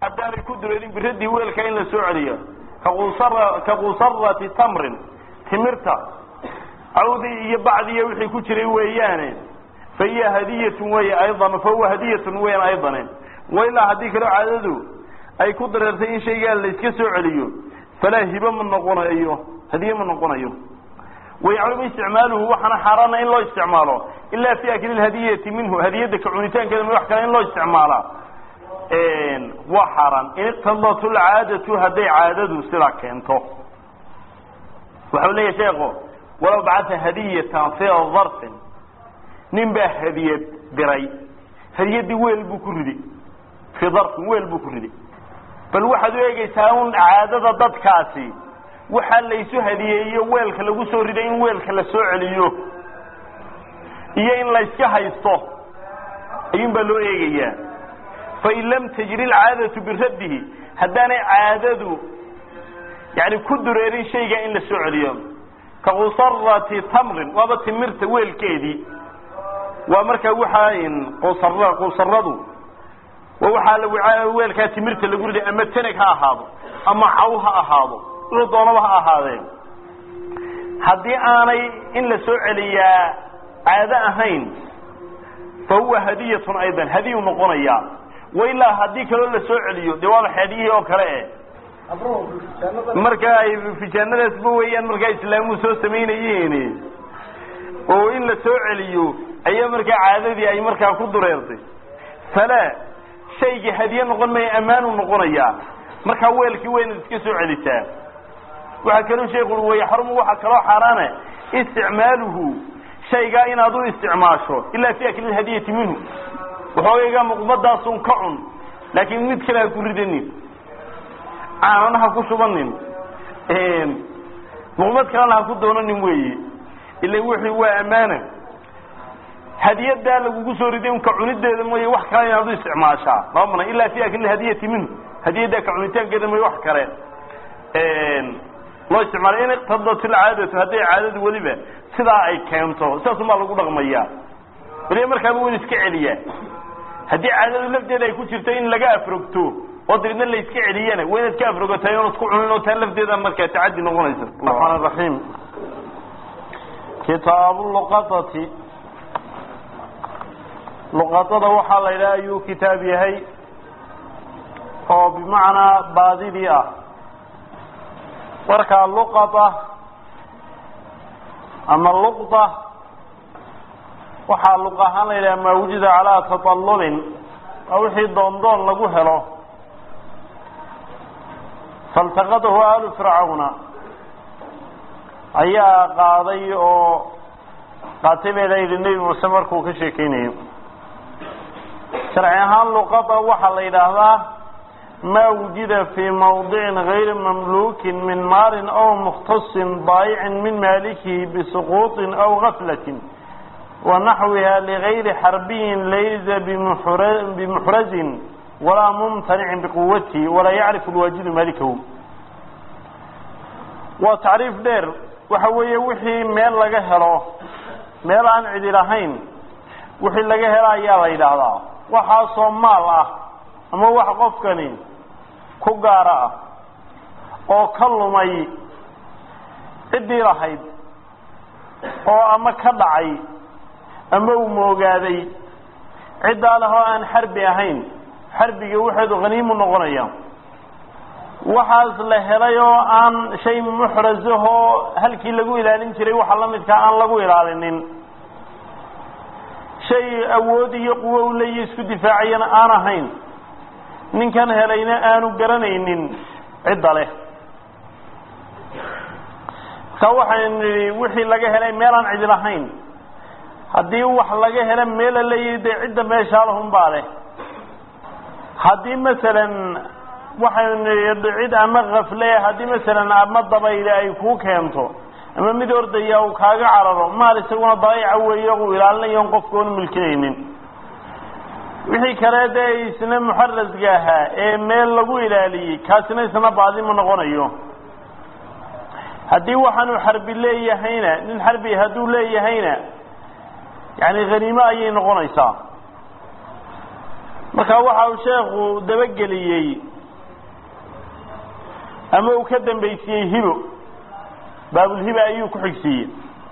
haddaanay ku dureerin biradii weelka in la soo celiyo kaquusara ka quusarati tamrin timirta cawdii iyo bacdiiyo wixii ku jiray weeyaane fa hiya hadiyatun wey aydan fa huwa hadiyatun weyan aydane wailaa haddii kaloo caadadu ay ku dareertay in shaygaa la iska soo celiyo falaa hibo ma noqonayo hadiye ma noqonayo wayaclum isticmaaluhu waxaana xaaraana in loo isticmaalo ilaa fi akli hadiyati minhu hadiyadda ka cunitaankeeda wax kale in loo isticmaalaa waa xaaraan in iqtadat lcaadatu hadday caadadu sidaa keento waxau leeyahy sheeko walow bacata hadiyatan fi darfin nin baa hadiyad diray hadiyaddii weel buu ku ridi fii darfin weel buu ku ridi bal waxaad u eegaysaa un caadada dadkaasi waxaa laysu hadiyeeyo weelka lagu soo riday in weelka la soo celiyo iyo in layska haysto ayuun baa loo eegayaa fain lam tajri alcaadatu biraddihi haddaanay caadadu yani ku dureerin shayga in la soo celiyo ka qusarati tamrin waaba timirta weelkeedii waa markaa waxaa qusar qusaradu waa waxaa weelkaa timirta lagu riday ama tanag ha ahaado ama caw ha ahaado wuxuu doonaba ha ahaadeen haddii aanay in la soo celiyaa caado ahayn fa huwa hadiyatun aydan hadiyu noqonayaa wailaa haddii kaloo la soo celiyo dee waaba xeediyihii oo kale eh marka ay fijaanadaasba weeyaan markaa islaamuhu soo samaynayeen oo in la soo celiyo ayaa markaa caadadii ay markaa ku dureertay falaa shaygii hadiye noqon maya ammaanu noqonayaa markaa weelkii waynaad iska soo celisaa waxaa kaloo sheekhu way xarumu waxaa kaloo xaaraane isticmaaluhu shaygaa inaad u isticmaasho ilaa fi akli hadiyati minhu waxoogayga muqmadaasun ka cun laakiin mid kale ha ku ridanin caanana ha ku shubanin muqmad kalena ha ku doonanin weeye ila wixii waa ammaana hadiyadaa lagugu soo riday unka cunideeda mooye wax kale inaad u isticmaashaa lama mana ilaa fi akli hadiyati minhu hadiyaddaa ka cunitaankeeda mooye wax kale loo isticmaala in iqtadat ilcaadatu hadday caadadu weliba sidaa ay keento sidaasumaa lagu dhaqmayaa weliba markaaba wan iska celiyaa haddii caadadu lafteeda ay ku jirto in laga afrogto oo dabeedna la iska celiyana waa inaad ka afrogatay oonad ku cunin oo taa lafteeda markaa tacadi noqonaysa raxmaan raxiim kitaabu luqadati luqadada waxaa la yidhaha ayuu kitaab yahay oo bimacnaa baadidii ah markaa luqada ama luqda waxaa luq ahaan la yidhaha maa wujida calaa taطallulin waa wixii doondoon lagu helo faltaqadahu aalu fircawna ayaa qaaday oo qaatay bay la yidhi nebi muuse markuu ka sheekeynayo sharci ahaan luqada waxaa la yidhaahdaa ma wujida fii mawdicin gayri mamlukin min maalin aw mukhtasin daayicin min maalikihi bisuquuطin aw gaflatin wanaxwiha ligayri xarbiyin laysa bimuxrazin walaa mumtanicin biquwatihi walaa yacrifu lwaajidu malikahu waa tacriif dheer waxa weeye wixii meel laga helo meel aan cidi lahayn wixii laga helo ayaa la yidhaahdaa waxaasoo maal ah ama wax qofkani ku gaara ah oo ka lumay ciddii lahayd oo ama ka dhacay ama uu moogaaday ciddaa leh oo aan xarbi ahayn xarbiga waxeedu haniimu noqonaya waxaas la helay oo aan shay muxrazahoo halkii lagu ilaalin jiray waxa la midkaa aan lagu ilaalinin shay awood iyo quwo u leeya isku difaacayana aan ahayn ninkan helayna aanu garanaynin cidda leh marka waxaynu nidhi wixii laga helay meelaan cidi lahayn haddii wax laga helo meel la leeyahay dee cidda meeshaa lahun baa leh haddii masalan waxaynu nidhi cid ama kafle haddii masalan ama dabayle ay kuu keento ama mid ordaya uu kaaga cararo maal isaguna daayica weeye uu ilaalinayo on qofka oonu milkinaynin wixii kale dee isna muxarasga ahaa ee meel lagu ilaaliyey kaasina isna baadima noqonayo haddii waxaanu xarbi leeyahayna nin xarbi hadduu leeyahayna yani haniimo ayay noqonaysaa marka waxa uu sheekhu dabageliyey ama uu ka dambaysiiyey hibo baabulhiba ayuu ku xigsiiyey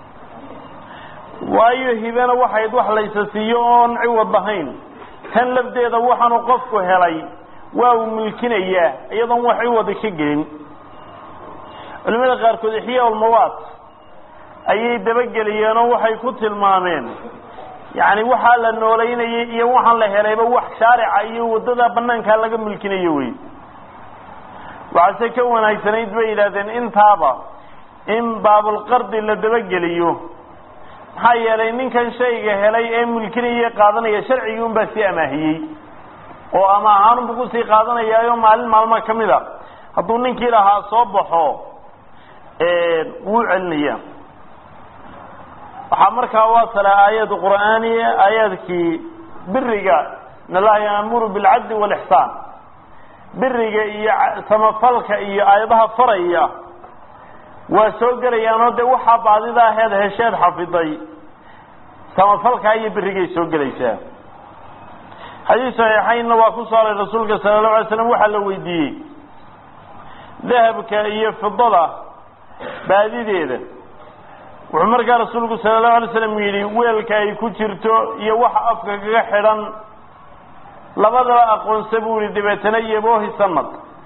waayo hibena waxayd wax laysa siiyo oon ciwad lahayn tan lafdeeda waxaanu qofku helay waa uu milkinayaa iyadoon wax ciwada ka gelin culimada qaarkood ixyaa ulmawaad ayay dabageliyeen oo waxay ku tilmaameen yacni waxaa la noolaynayay iyo waxaan la helayba wax shaarica iyo waddada banaankaa laga milkinayo wey waxaase ka wanaagsanayd bay yidhahdeen intaaba in baabulqardi la dabageliyo maxaa yeelay ninkan shayga helay ee milkinaya qaadanaya sharcigii un baa sii amaahiyey oo ama ahaanunbu kusii qaadanayaayo maalin maalma ka mid a hadduu ninkii lahaa soo baxo wuu celinaya waxaa markaa waasala aayad qur'aaniya aayaadkii biriga in allaha yaamuru bilcadli walixsaan biriga iyo samafalka iyo aayadaha faraya waa soo gelayaanoo dee waxaa baadida aheed hesheed xafiday samafalkaa iyo birigay soo gelaysaa xadiis saxiixaynna waa ku saaray rasuulka sala allahu alay slam waxaa la weydiiyey dahabka iyo fidada baadideeda wuxuu markaa rasuulku sala allahu alay slam yidhi weelka ay ku jirto iyo waxa afka kaga xidhan labadaba aqoonsa buu yihi dabeetana yaboohi sanad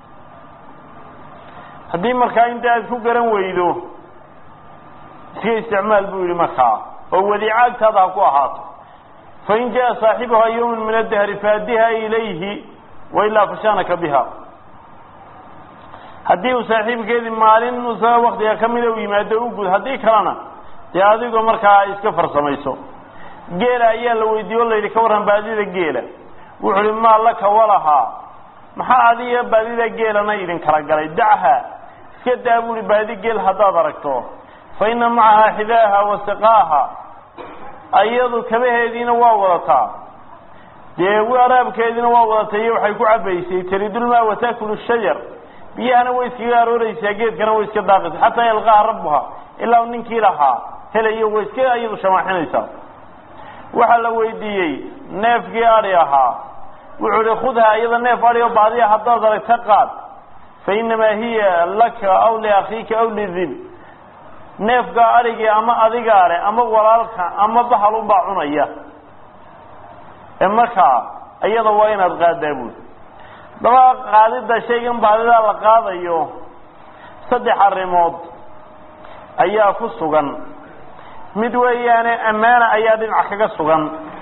haddii markaa inta aad ku garan weydo iska isticmaal buu yihi markaa oo wadiica agtaada ha ku ahaato fain jaa saaxibuhaa yawman min adahri faadiha ilayhi wailaa fashaanaka biha haddii uu saaxiibkeedii maalin usa waktiga kamida u yimaado u gud haddii kalena dee adigoo markaa iska farsamayso geela ayaa la weydiiye o la yidhi ka warran baadida geela wuxu uhi maa laka walahaa maxaa adiga baadida geelana idin kala galay dachaa iska daa buuhi baadi geel haddaad aragto fa ina macahaa xidaaha wa siqaaha ayadu kabaheediina waa wadataa dee waraabkeediina waa wadatay iyo waxay ku cabaysay taridulmaa wataakulu shajar biyahana way iskaga arooreysaa geedkana way iska daaqaysa xataa yalqaaha rabbuha ilaa ninkii lahaa helayo way iska iyadu shamaaxinaysaa waxaa la weydiiyey neefkii adi ahaa wuxuu ihi khudha iyada neef adi oo baadiya haddaad aragta qaad fa inamaa hiya laka aw liakhiika aw lidib neefka adhigii ama adigaa leh ama walaalka ama bahalunbaa cunaya ee markaa iyada waa inaad qaadaa buuli daba qaadida shaygan baadidaa la qaadayo saddex arrimood ayaa ku sugan mid weeyaane ammaana ayaa dhinac kaga sugan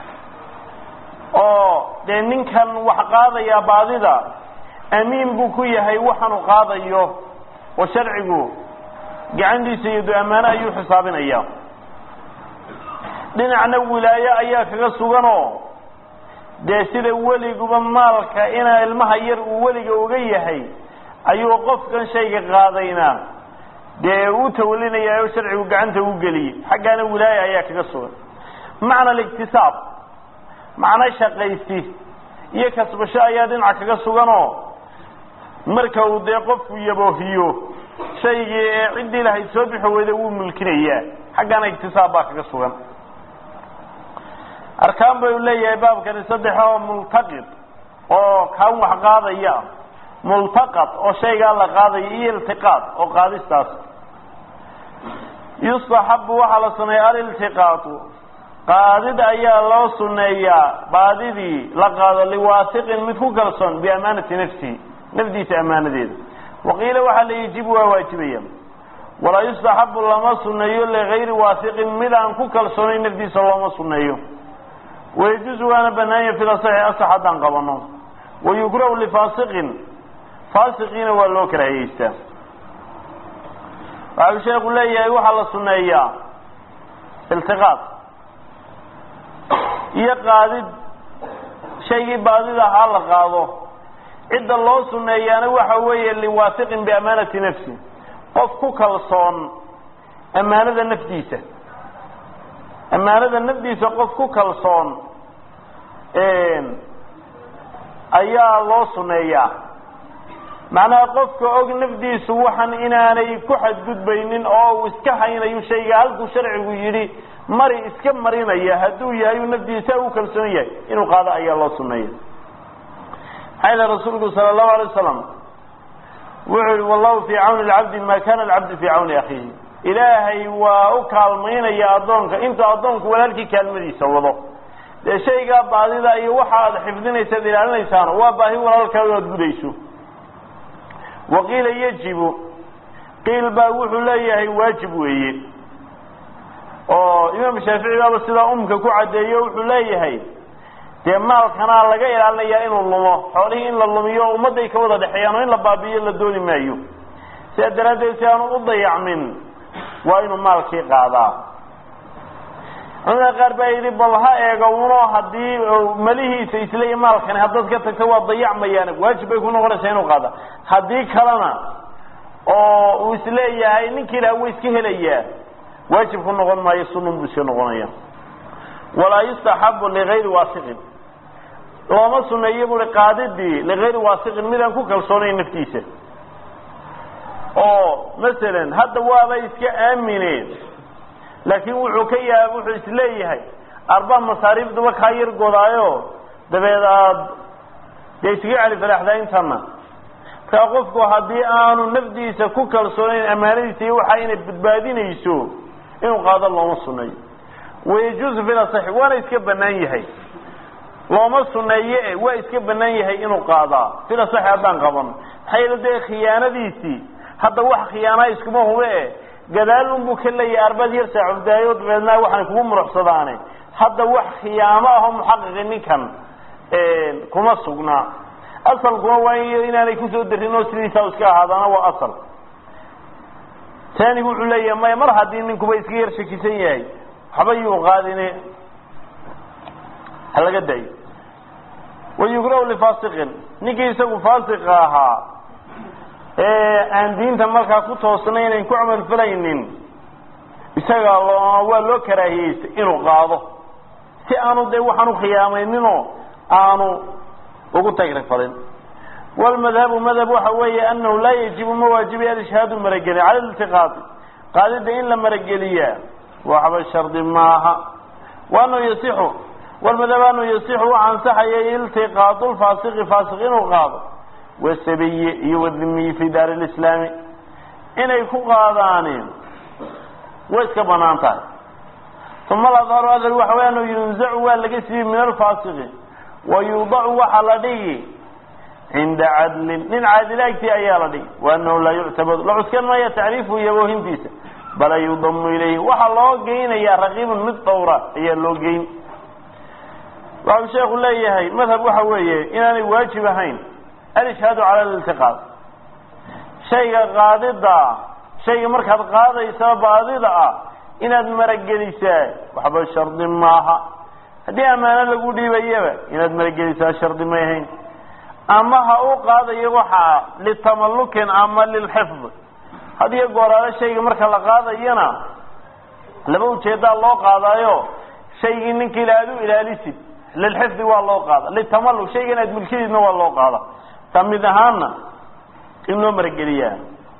oo dee ninkan wax qaadaya baadida amiin buu ku yahay waxaanu qaadayo oo sharcigu gacantiisa iyo du ammaano ayuu xisaabinaya dhinacna wilaaye ayaa kaga suganoo dee sida weliguba maalka inaa ilmaha yar uu weliga uga yahay ayuu qofkan shayga qaadayna dee u tawalinaya oo sharcigu gacanta u geliyey xaggaana wilaaya ayaa kaga sugan macna aliktisaab macno shaqaysi iyo kasbasho ayaa dhinaca kaga suganoo marka uu dee qofku yaboohiyo shaygii ee ciddii lahayd soo bixi weyda wuu mulkinayaa xaggana iktisaab baa kaga sugan arkaan bay leeyahay baabkani saddex oo multaqid oo kaan wax qaadaya multaqad oo shaygaa la qaadaya iyo iltiqaad oo qaadistaas yustaxabu waxaa la suneeya aliltiqaatu qaadid ayaa loo suneeyaa baadidii la qaado liwaasiqin mid ku kalsoon biamaanati nafsihi nafdiisa ammaanadeeda waqiila waxaa la yajibu waa waajibaya walaa yustaxabu lama suneeyo ligayri waasiqin mid aan ku kalsoonayn nafdiisa looma suneeyo wayajuusu waana banaanya fi lasaxi asax haddaan qabano wayukrahu lifaasiqin faasiqiina waa loo karahayeystaa waxau sheeku leeyahay waxaa la suneeyaa iltiqaad iyo qaadid shaygii baadida ahaa la qaado cidda loo suneeyaana waxa weeye liwaasiqin biamaanati nafsi qof ku kalsoon ammaanada nafdiisa ammaanada nafdiisa qof ku kalsoon ayaa loo suneeyaa macnaha qofka og nafdiisu waxan inaanay ku xadgudbaynin oo uu iska haynayo shayga halkuu sharcigu yidhi mari iska marinaya hadduu yahay uu nafdiisa u kalsoon yahay inuu qaado ayaa loo suneeya maxaa yila rasuulku sala allahu alay wasalam wuxuu yihi wallahu fii cawni lcabdi ma kana alcabdu fii cawni akhiihi ilaahay waa u kaalmaynaya addoonka intuu addoonku walaalkii kaalmadiisa wado dee shaygaa baadida iyo waxa aad xifdinaysaad ilaalinaysaano waa baahi walaalkaaga aad gudayso waqiila yajibu qiil baa wuxuu leeyahay waajib weeye oo imaam shaafici baaba sidaa umka ku caddeeyo wuxuu leeyahay dee maalkanaa laga ilaalinayaa inuu lumo xoolihii in la lumiyo ummadday ka wada dhexeeyaan oo in la baabi'iyo la dooni maayo sidaa daraaddeed si aanu u dayacmin waa inuu maalkii qaadaa culamada qaar baa yidhi bal ha eego uno haddii malihiisa isleeya maalkani haddaad ka tagto waa dayacmayaan waajib bay ku noqonaysaa inuu qaada haddii kalena oo uu isleeyahay ninkii ilaha wa iska helayaa waajib ku noqon maayo sunun buu iska noqonaya walaa yustaxabu ligayri waasiqin looma suneeyo bui qaadidii ligayri waasiqin midaan ku kalsoonayn naftiisa oo masalan hadda waaba iska aamineen laakiin wuxuu ka yaa wuxuu isleeyahay arbaa masaariifduba kaa yar godaayo dabeed aad dee iskaga celi falaaxdaa intana markaa qofku haddii aanu nafdiisa ku kalsoonayn ammaanadiisa iyo waxa inay badbaadinayso inuu qaado looma suneeyo wayajuusu fil asaxi waana iska banaan yahay looma suneeye e waa iska banaan yahay inuu qaadaa fil asaxi haddaan qaban maxaa yeele dee khiyaanadiisii hadda wax khiyaanaa iskuma hube e gadaal unbuu ka leeyahay arbaad yar saacubdaayo dabeedna waxaan kugu muruxsadaane hadda wax khiyaamo ahoo muxaqiqi ninkan kuma sugnaa asalkuna waa inaanay kusoo darin oo sidiisaa iska ahaadaana waa asal taanigu wuxuu leeyahay maya mar haddii ninkuba iska yar shakisan yahay waxba yuu qaadine ha laga dayo wayugrahu lifasiqin ninkii isagu faasiqa ahaa ee aan diinta markaa ku toosnaynayn ku camal falaynin isaga loo waa loo karaahiyeystay inuu qaado si aanu dee waxaan ukhiyaameyninoo aanu ugu tagrifalin wlmadhabu madhab waxa weeye anahu laa yajibu ma waajibi alishhaadu marageli cala iltiqaadi qaadida in la marageliyaa waxba shardi maaha waanau yasixu walmadhab anuu yasixu u ansaxaya iltiqaadu lfaasiqi faasiq inuu qaado wasabiyi iyo wadimiyi fi daari lislaami inay ku qaadaani way iska banaan tahay uma aladharu adar waxa wey anuu yunzacu waa laga siiyey min alfaasiqi wayudacu waxaa la dhigi cinda cadlin nin caadilaagtii ayaa la dhigi waanahu laa yuctabadu la cuskan maya tacriifu iyo woohintiisa bala yudamu ilayhi waxaa loo geynayaa raqiibun mid dhowra ayaa loo geyn waxau sheekhu leeyahay madhab waxa weeye inaanay waajib ahayn alishhaadu cala liltiqaad shayga qaadida shayga markaad qaadaysa baadida ah inaad maragelisaa waxba shardi maaha haddii ammaano lagu dhiibayaba inaad maragelisaa shardi may ahayn ama ha u qaadayo waxaa litamallukin ama lilxifd hadiyo gooraale shayga marka la qaadayana laba ujeedaa loo qaadaayo shaygii ninka ila aad u ilaalisid lilxifdi waa loo qaada litamalluk shaygan aad milkidiidna waa loo qaada ta mid ahaana in loo marageliyaa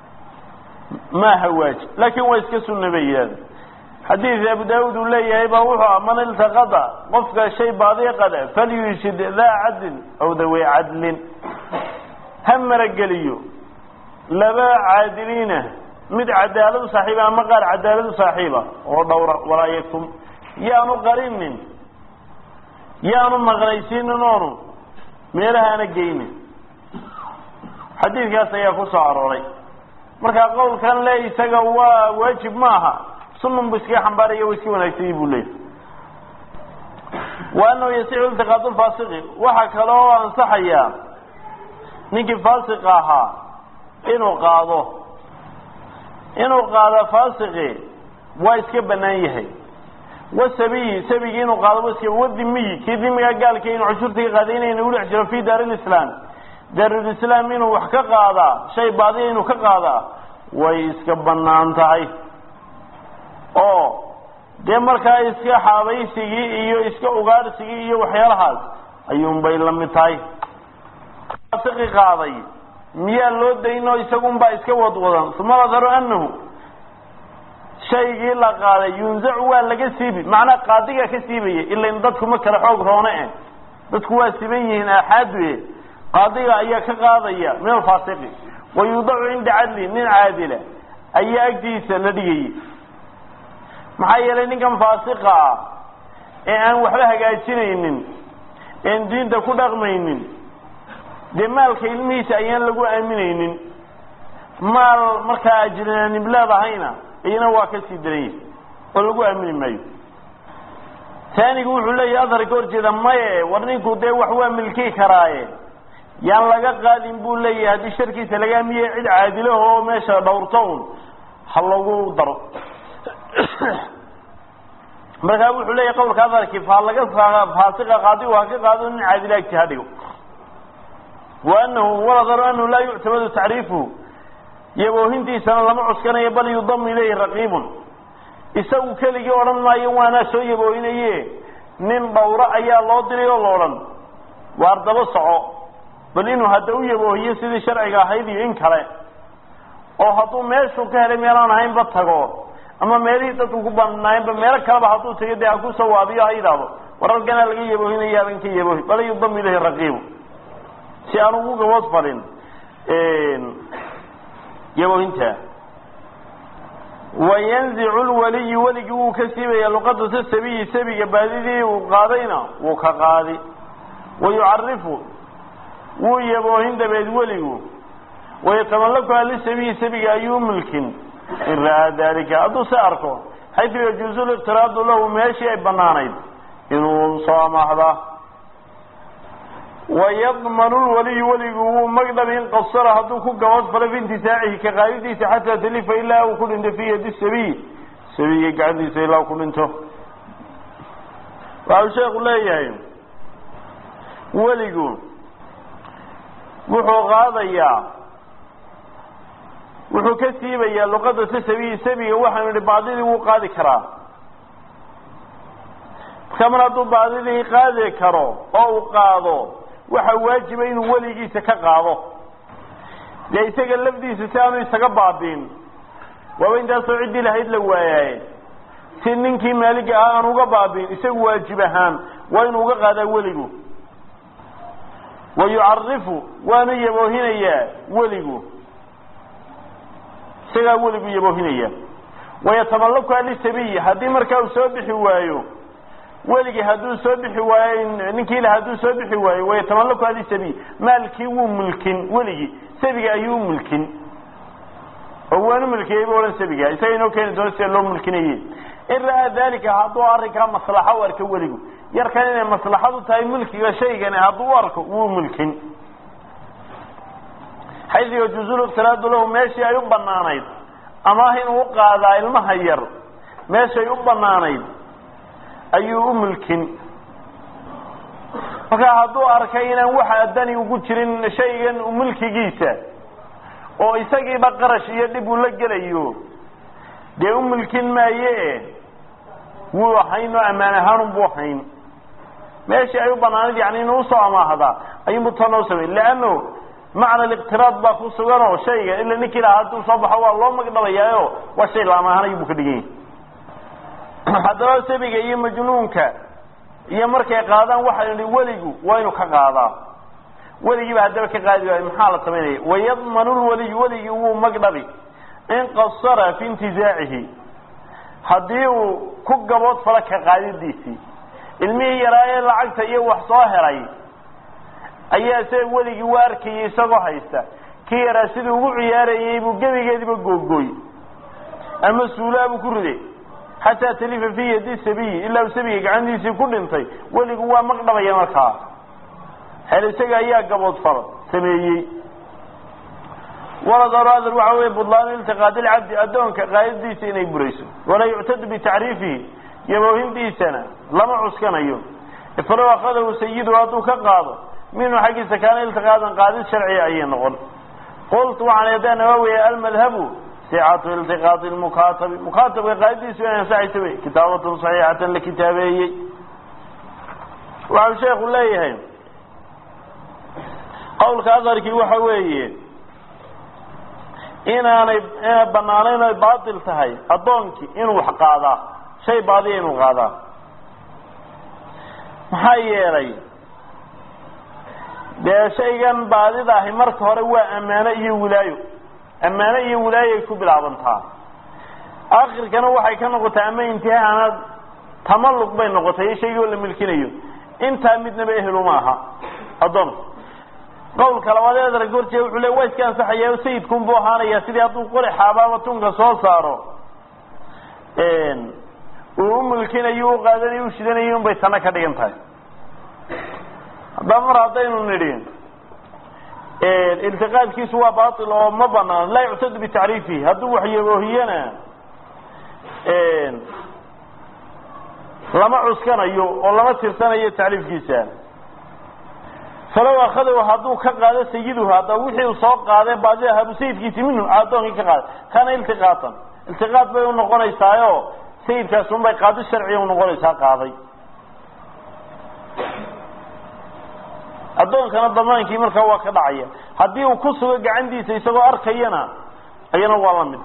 maaha waajib laakin waa iska sunna bay yidhahda xadiid abu daawud uu leeyahay baa wuxuu ah man iltaqada qofka shay baadiya qada falyushid daa cadlin aw dawey cadlin ha marageliyo laba caadiliina mid cadaaladu saaxiiba ama qaar cadaaladu saaxiiba oo dhowra walaa yaktum yaanu qarinin yaanu maqnaysiinin oonu meelaha ana geynin xadiidkaas ayaa ku soo arooray marka qowlkan le isaga waa waajib maaha sunun bu iskaga xambaaraya wa iska wanaagsanyay bu leeyahy wa anahu yasixu iltiqaadu lfaasiqi waxaa kale oo ansaxaya ninkii faasiqa ahaa inuu qaado inuu qaado faasiqi waa iska banaan yahay wasabiyi sabigi inuu qaado wa iska wadimiyi kii dimiga gaalka inuu cushurta ka qaaday inayna udhex jiro fi daari lislaam daarulislaam inuu wax ka qaadaa shay baadiya inuu ka qaadaa way iska banaan tahay oo dee markaa iska xaabaysigii iyo iska ugaadhsigii iyo waxyaalahaas ayuunbay la mid tahay faasiqi qaaday miyaa loo daynoo isagunbaa iska wadwadan uma ladharu anahu shaygii la qaaday yunzacu waa laga siibi macnaa qaadigaa ka siibaya ilain dadku ma kale xoog roone eh dadku waa siban yihiin aaxaadu e qaadiga ayaa ka qaadaya min alfaasiqi wa yudacu cinda cadli nin caadila ayaa agtiisa la dhigayay maxaa yeelay ninkan faasiqa ah ee aan waxba hagaajinaynin een diinta ku dhaqmaynin dee maalka ilmihiisa ayaan lagu aaminaynin maal markaa ajrinaanim leedahayna iyana waa ka sii daranya oo lagu aamini maayo taanigu wuxuu leeyahay adhar ka horjeeda maye war ninku dee wax waa milki karaaye yaan laga qaadin buu leeyahay haddii sharkiisa laga aamiye cid caadilaho oo meesha dhawrto un ha lagu daro markaa wuxuu leeyahay qawlka adharkii faa laga faasiqa qaadi ha ka qaado nin caadila agti ha dhigo wa anahu waladaro anahu laa yuctamadu tacriifuhu yaboohintiisana lama cuskanayo bal yudamu ilayhi raqiibun isagu keligii odhan maayo waanaa soo yaboohinaye nin dhawro ayaa loo diray oo la odhan waar daba soco bal inuu hadda u yaboohiyo sidii sharciga ahayd iyo in kale oo hadduu meeshuu ka helay meelaan ahaynba tago ama meelihii dadku ku banaayenba meelo kaleba hadduu tago dee ha ku sawaabiyo ha yidhaahdo wararkanaa laga yaboohinaya adan ka yaboohi bal yudamu ilayhi raqiibu si aan ugu gabood falin yaboohinta wayanzicu lwaliyu weligii wuu ka siibaya luqadata sabiyi sabiga baadidii uu qaadayna wuu ka qaadi wayucarifu wuu yaboohin dabeed weligu wayatamallakuha lisabiyi sabiga ayuu milkin in ra'aa dalika hadduu se arko xaytu yajuuzu liqtiraadu lahu meeshii ay banaanayd inuu soo amaahdaa wayadmanu lwaliyu weligu wuu magdhab in qasara hadduu ku gabad falo fi intisaacihi ka qaadidiisa xataa talifa ilaa uu ku dhinto fi yadi sabiy sabiga gacantiisa ilaa uu ku dhinto waxau sheeku leeyahay weligu wuxuu qaadayaa wuxuu ka siibayaa luqada si sabiyi sabiga waxaanu idhi baadidii wuu qaadi karaa marka mar hadduu baadidii qaadi karo oo uu qaado waxaa waajiba inuu weligiisa ka qaado dee isaga lafdiisa si aanu isaga baabiin waaba intaasoo ciddii lahayd la waayaaye si ninkii maaliga ah aan uga baabiin isagu waajib ahaan waa inuu uga qaadaa weligu wa yucarifu waanu yaboohinayaa weligu isagaa weligu yaboohinaya wayatamallakuha lisabiyi haddii markaa uu soo bixi waayo weligii hadduu soo bixi waayo ninkii la hadduu soo bixi waayo wayatamallakuha lisabiy maalkii wuu mulkin weligii sabiga ayuu mulkin oo waanu mulkiyey bu odhan sabiga isaga inoo keeni doono sida loo mulkinaye in ra'aa dalika hadduu arrinkaa maslaxa u arko weligu yarkan inay maslaxadu tahay mulkiga shaygani hadduu u arko wuu mulkin xaysu yajuuzu liqtiraadu lahu meeshii ay u banaanayd amaah inuu u qaadaa ilmaha yar meeshay u banaanayd ayuu u mulkin marka hadduu arkay inaan waxa dani ugu jirin shaygan mulkigiisa oo isagiiba qarash iyo dhib uu la gelayo dee u mulkin maaye wuu hayn oo ammaan ahaanun buu hayn meeshii ay u banaanayd yani inuu usoo amaahdaa ayuunbu tan oo samey leano macna liqtiraad baa ku sugan oo shayga ila ninkii lahaa hadduu soo baxo waa loo magdhabayaayo waa shay la amaahanay buu ka dhigan yahay haddaba sabiga iyo majnuunka iyo markay qaadaan waxaa idhi weligu waa inuu ka qaadaa weligiiba haddaba ka qaadi waayo maxaa la samaynaya wayadmanu lwaliyu weligii wuu magdhabi in qasara fi intizaacihi haddii uu ku gabood falo ka qaadidiisii ilmihii yaraa ee lacagta iyo wax soo helay ayaa isaga weligii u arkayay isagoo haysta kii yaraa siduu ugu ciyaarayay buu gebigeediba googooy ama suulaabuu ku riday xataa talifa fi yadi sabiyi ilaa uu sabiga gacantiisii ku dhintay weligu waa magdhabaya markaa hel isaga ayaa gaboodfal sameeyey walad aradr waxa wey budlaan iltiqaad ilcabdi addoonka qaadadiisa inay burayso walaa yuctadu bitacriifihi yaboohintiisana lama cuskanayo falow akadahu sayidu hadduu ka qaado minhu xaggiisa kaana iltiqaadan qaadid sharciya ayay noqon qultu waxaan eedaa nawaawiya almadhabu sicatu iltiqaadi lmukaatabi mukaatabka qaadidiisu inay ansaxaysa wey kitaabatun saxiixatan la kitaabeeyey waxau sheekhu leeyahay qawlka adarkii waxa weeye inaanay inay banaanayn oy baatil tahay addoonkii inuu wax qaadaa shay baadiya inuu qaadaa maxaa yeelay dee shaygan baadida ahi marka hore waa ammaano iyo wilaayo ammaano iyo wilaayoay ku bilaabantaa akhirkana waxay ka noqotay ama intihaana tamalluq bay noqotay iyo shaygii oo la milkinayo intaa midnaba ehelu ma aha addoonka qawlka labaad ee adarag horjee wuxuu le waa iska ansaxaya o sayidkun buu ahaanaya sidii hadduu qori xaabaaba tunka soo saaro uu u milkinayo u qaadanayo u shidanayo unbay tana ka dhigan tahay haddaba mar haddaynu nidhi iltiqaadkiisu waa bail oo ma banaan laa yuctadu bitacriifihi hadduu waxyaboohiyana lama cuskanayo oo lama tirsanayo tacriifkiisa falow akadahu hadduu ka qaado sayiduhu hadda wixii uu soo qaadee baadi ahabu sayidkiisi minhu addoonkii ka qaaday kana iltiqaatan iltiqaad bay unoqonaysaayo sayidkaas unbay qaadi sharciga unoqonaysaa qaaday addoonkana damaankii markaa waa ka dhacaya haddii uu ku sugo gacantiisa isagoo arkayana ayana waa la mid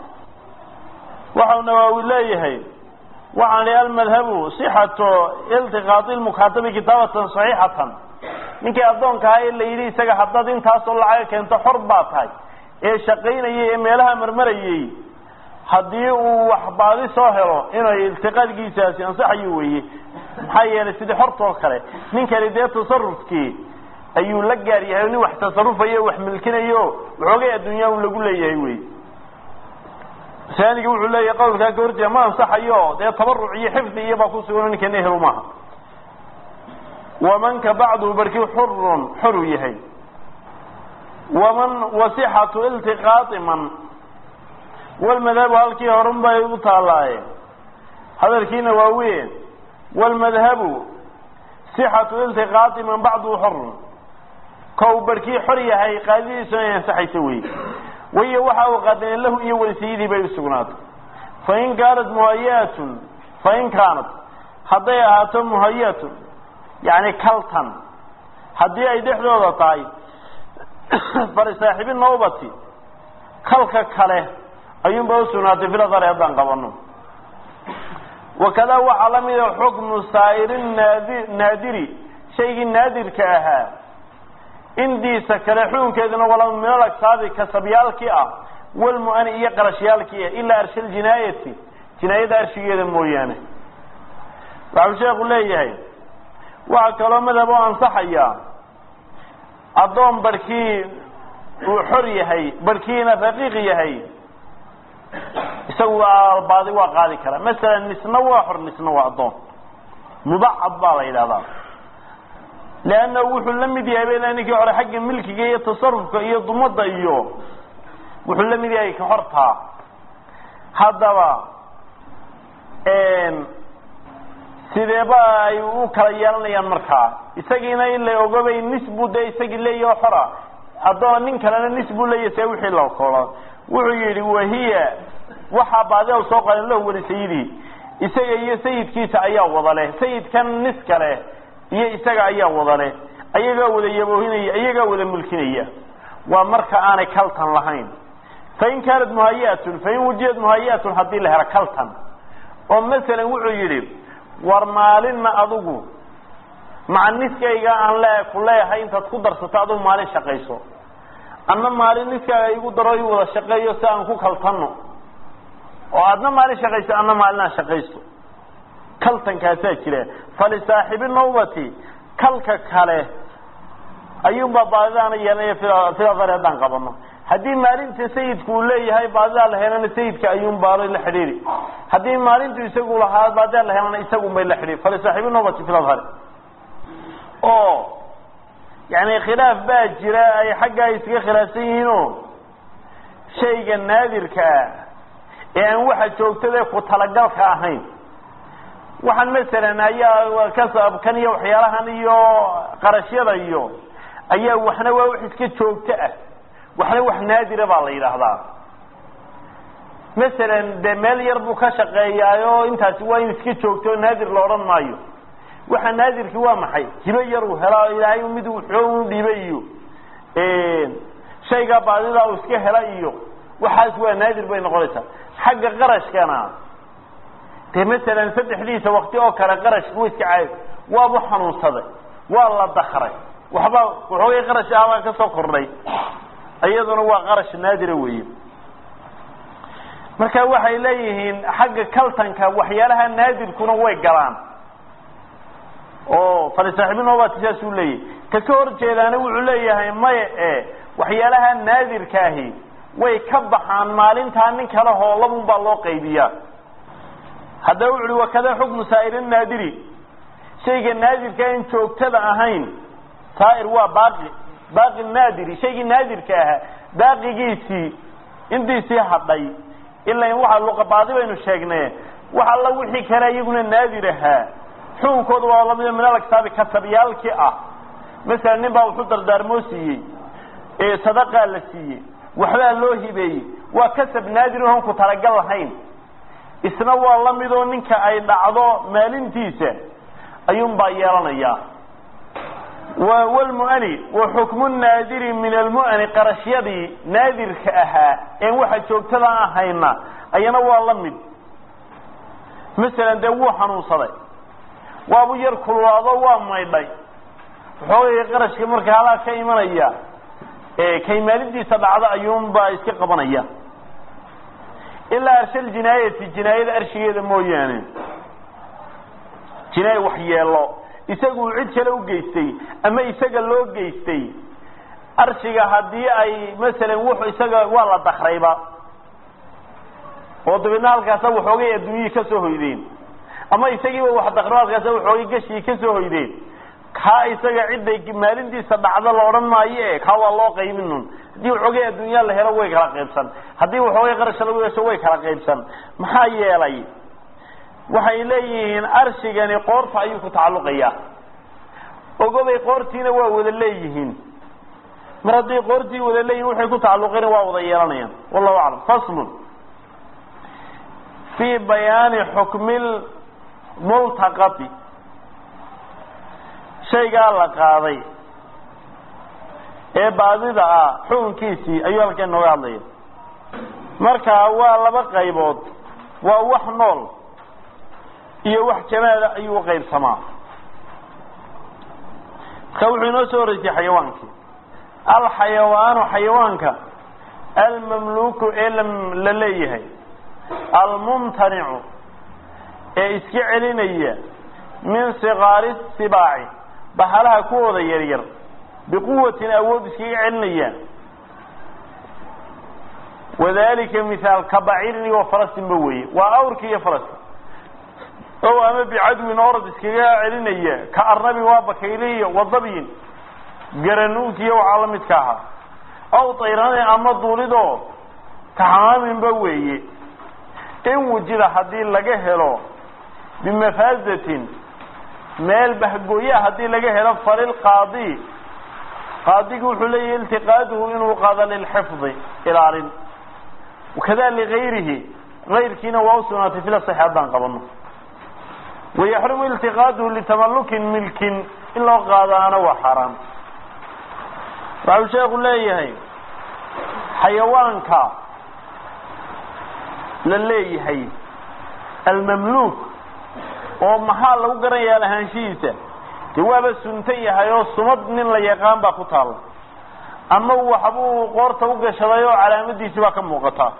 waxau nawaawi leeyahay waxaan i almadhabu sixatu iltiqaadi lmukaatabi kitaabatan saxiixatan ninkii addoonka ahaa ee la yidhi isaga haddaad intaasoo lacaga keento xor baa tahay ee shaqaynayay ee meelaha marmarayay haddii uu wax baadi soo helo inay iltiqaadkiisaasi ansaxayo weeye maxaa yeelay sidii xortoo kale ninkani dee tasarufkii ayuu la gaar yahay nin wax tasarufayo wax milkinayo waxoogay adduunyaa u lagu leeyahay wey saaniga wuxuu leeyahay qawlkaa ka horjeeda ma ansaxayo dee tabaruc iyo xifdi iyo baa ku sugan ninkan ehelu maaha wamanka bacduhu barkii xurun xoruu yahay waman wasixatu iltiqaai man walmadhabu halkii horun bay u taallaaye hadalkiina waa weyn walmadhabu sixatu iltiqaai man bacduhu xorun kow barkii xor yahay qaadidiisu inay ansaxayso wey wayo waxa uu qaadeen lahu iyo walisiyadii bay usugnaatay fain kaanat muhayatun fain kaanat hadday ahaato muhayatun yani kaltan haddii ay dhexdooda tahay farisaaxibi nowbati kalka kale ayuunba usugnaatay filadare haddaan qabano wakadaa waxaa la mida xukmu saa'iri naadi naadiri shaygii naadirka ahaa indiisa kale xukunkeeduna wala min alagsaabi kasabyaalkii ah walmu'ani iyo qarashyaalkii ah ilaa arshal jinaayati jinaayada arshigeeda mooyaane waxau sheekhu leeyahay waxaa kaloo madhab oo ansaxaya addoon barhkii uu xor yahay barhkiina raqiiq yahay isagu baadi waa qaadi karaa masalan nisna waa xor nisna waa addoon mubacad baa la yidhahdaa leanna wuxuu la mid yahay bela ninkii hore xagga milkiga iyo tasarufka iyo dumada iyo wuxuu la mid yahay ka hortaa haddaba sideeba ay u kala yeelanayaan markaa isagiina in la ogobay nis buu dee isagii leeyaho xora addoon nin kalena nis buu leeyahy see wixii la koola wuxuu yidhi wahiya waxaa baadida soo qaadeen lahu wali sayidii isaga iyo sayidkiisa ayaa wada leh sayidkan nis kale iyo isaga ayaa wada leh ayagaa wada yaboohinaya ayagaa wada mulkinaya waa marka aanay kaltan lahayn fain kaanat muhayatun fain wujiyat muhayatun haddii la helo kaltan oo masalan wuxuu yidhi war maalinna adigu maca niskayga aan le ku leeyahay intaad ku darsato adigu maalin shaqayso anna maalin niskaaga igu daro i wada shaqeeyo si aan ku kaltanno oo aadna maalin shaqayso anna maalinaan shaqayso kaltankaasaa jira falisaaxibi nawbati kalka kale ayuunbaa baadidaana yeelanaya filadar haddaan qabano haddii maalinta sayidku uu leeyahay baadidaa la helana sayidka ayuun baalo la xidhiiri haddii maalintu isagu lahaa baadidaa la helana isagun bay la xidhiiri falisaaxibi nawbati filadhari oo yani khilaaf baa jira ay xaggaa iskaga khilaafsan yihiinoo shayga naadirka ah ee aan waxa joogtadae ku talagalka ahayn waxaan masalan ayaa kasabkan iyo waxyaalahan iyo qarashyada iyo ayaa waxna waa wax iska joogto ah waxna wax naadira baa la yidhaahdaa masalan dee meel yar buu ka shaqeeyaayo intaasi waa in iska joogto oo naadir la odhan maayo waxa naadirki waa maxay hibo yar uu helaa ilaahay mid xoog u dhibay iyo shaygaa baadidaa uu iska hela iyo waxaas waa naadir bay noqonaysaa xagga qarashkana dee masalan saddexdiisa wakti oo kale qarashku iska caay waabu xanuunsaday waa la dakray waxba waxoogay qarash ahbaa ka soo kordhay iyaduna waa qarash naadira weeye marka waxay leeyihiin xagga kaltanka waxyaalaha naadirkuna way galaan oo falisaaxibinobati saasuu leeyahy ka ka hor jeedaana wuxuu leeyahay maya e waxyaalaha naadirkaahi way ka baxaan maalintaa nin kale hoolabun baa loo qaybiyaa haddaba wuxu uhi wakada xukmu saa'iri naadiri shayga naadirka in joogtada ahayn saa'ir waa baaqi baaqi naadiri shaygii naadirka ahaa baaqigiisii intiisii hadhay ilaa waxa luqabaadi baynu sheegnay wax alla wixii kale iyaguna naadir ahaa xukunkooda waa lamida min alkitaabi kasabyaalkii ah masalan nin baa wuxuu dardaarmoo siiyey sadaqaa la siiyey waxbaa loo hibeeyey waa kasab naadir oon ku talagal lahayn isna waa la midoo ninka ay dhacdo maalintiisa ayuun baa yeelanayaa wlmu'ani wa xukmu naadiri min almu'ani qarashyadii naadirka ahaa een waxa joogtada ahayna ayana waa la mid masalan dee wuu xanuunsaday waabu yar kululaado waa maydhay waxoogay qarashka marka halaa ka imanaya kay maalintiisa dhacdo ayuunbaa iska qabanaya ilaa arshal jinaayati jinaayada arshigeeda mooyaane jinaaya wax yeelo isagu cid kale u geystay ama isaga loo geystay arshiga haddii ay masalan wuxu isaga waa la dakrayba oo dabeedna halkaasa waxoogay adduunyihii ka soo hoydeen ama isagiiba wax dakro halkaasa waxoogay gashii ka soo hoydeen kaa isaga cidday maalintiisa dhacdo la odhan maayo e kaa waa loo qaybinun haddii waxoogay adduunyaa la helo way kala qaybsan haddii waxoogay qarasha lagu yeesho way kala qaybsan maxaa yeelay waxay leeyihiin arshigani qoorta ayuu ku tacalluqayaa ogobay qoortiina waa wada leeyihiin mar hadday qoortii wada leeyihin waxay ku tacalluqeen waa wada yeelanayaan wallahu aclam faslun fii bayaani xukmi multaqati shaygaa la qaaday ee baadida ah xukunkiisii ayuu halkan nooga hadlaya marka waa laba qaybood waa wax nool iyo wax jamaada ayuu uqaybsamaa marka wuxuu inoo soo horeysay xayawaankii alxayawaanu xayawaanka almamluuku ee la leeyahay almumtanicu ee iska celinaya min sikaari sibaaci bahalaha kuwooda yaryar biquwatin awood iskaga celinaya wadalika mihaal ka bacirin iyo farasinba weeye waa awrki iyo farasin o ama bicadwin orod iskaga celinaya ka arnabin waa bakayliya wadabyin garanuug iyo waxaa la midka ahaa aw tayrane ama duulidoo kaxamaaminba weeye in wujida haddii laga helo bimafaazatin meel bahgooyaa haddii laga helo falilqaadi qaadigi wuxuu leeyahy iltiqaaduhu inuu qaado lilxifdi ilaalin wakada ligayrihi gayrkiina waa usugnaatay fila saxi haddaan qabano wayaxrumu iltiqaaduhu litamalukin milkin in loo qaadaana waa xaaraan waxau sheeku leeyahay xayawaanka la leeyahay almamluuk oo maxaa lagu garanayaa lahaanshihiisa dee waaba suntan yahay oo sumad nin la yaqaan baa ku taalla ama waxbuu qoorta u gashaday oo calaamadiisi baa ka muuqataa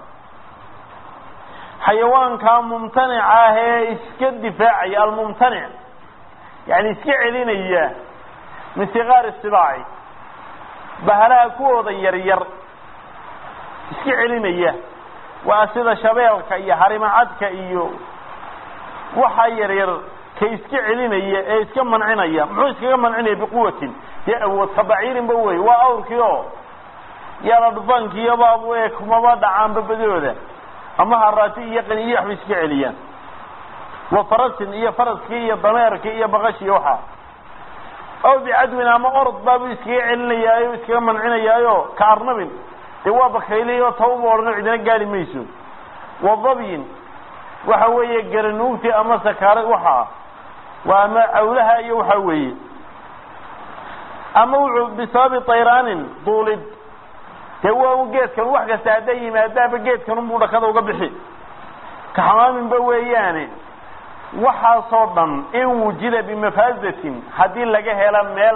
xayawaankaa mumtanica ah ee iska difaacaya almumtanic yani iska celinaya min sikaari sibaaci bahalaha kuwooda yaryar iska celinaya waa sida shabeelka iyo harimacadka iyo waxaa yaryar ka iska celinaya ee iska mancinaya muxuu iskaga mancinaya biquwatin dee awood kabaciirinba wey waa awrkii oo yaala dhufaankiiyoba kumaba dhacaanba badooda ama haraati iyo qaniyo waxbay iska celiyaan wa farasin iyo faraskii iyo dameerkii iyo baqashii waxaa aw bicadwin ama orod baabuu iskaga celinayaayo iskaga mancinayaayo ka arnabin dee waa bakayliyo tawba odhano cidina gaari mayso wa dabyin waxa weeye garanuugti ama sakaara waxaa waa ama cawlaha iyo waxaa weeye ama wuxuu bisababi tayraanin duulid dee waa u geedkan wax kasta hadday yimaadaaba geedkan unbuu dhakada uga bixi kaxamaaminba weeyaane waxaasoo dhan in wujida bimafaazatin haddii laga helo meel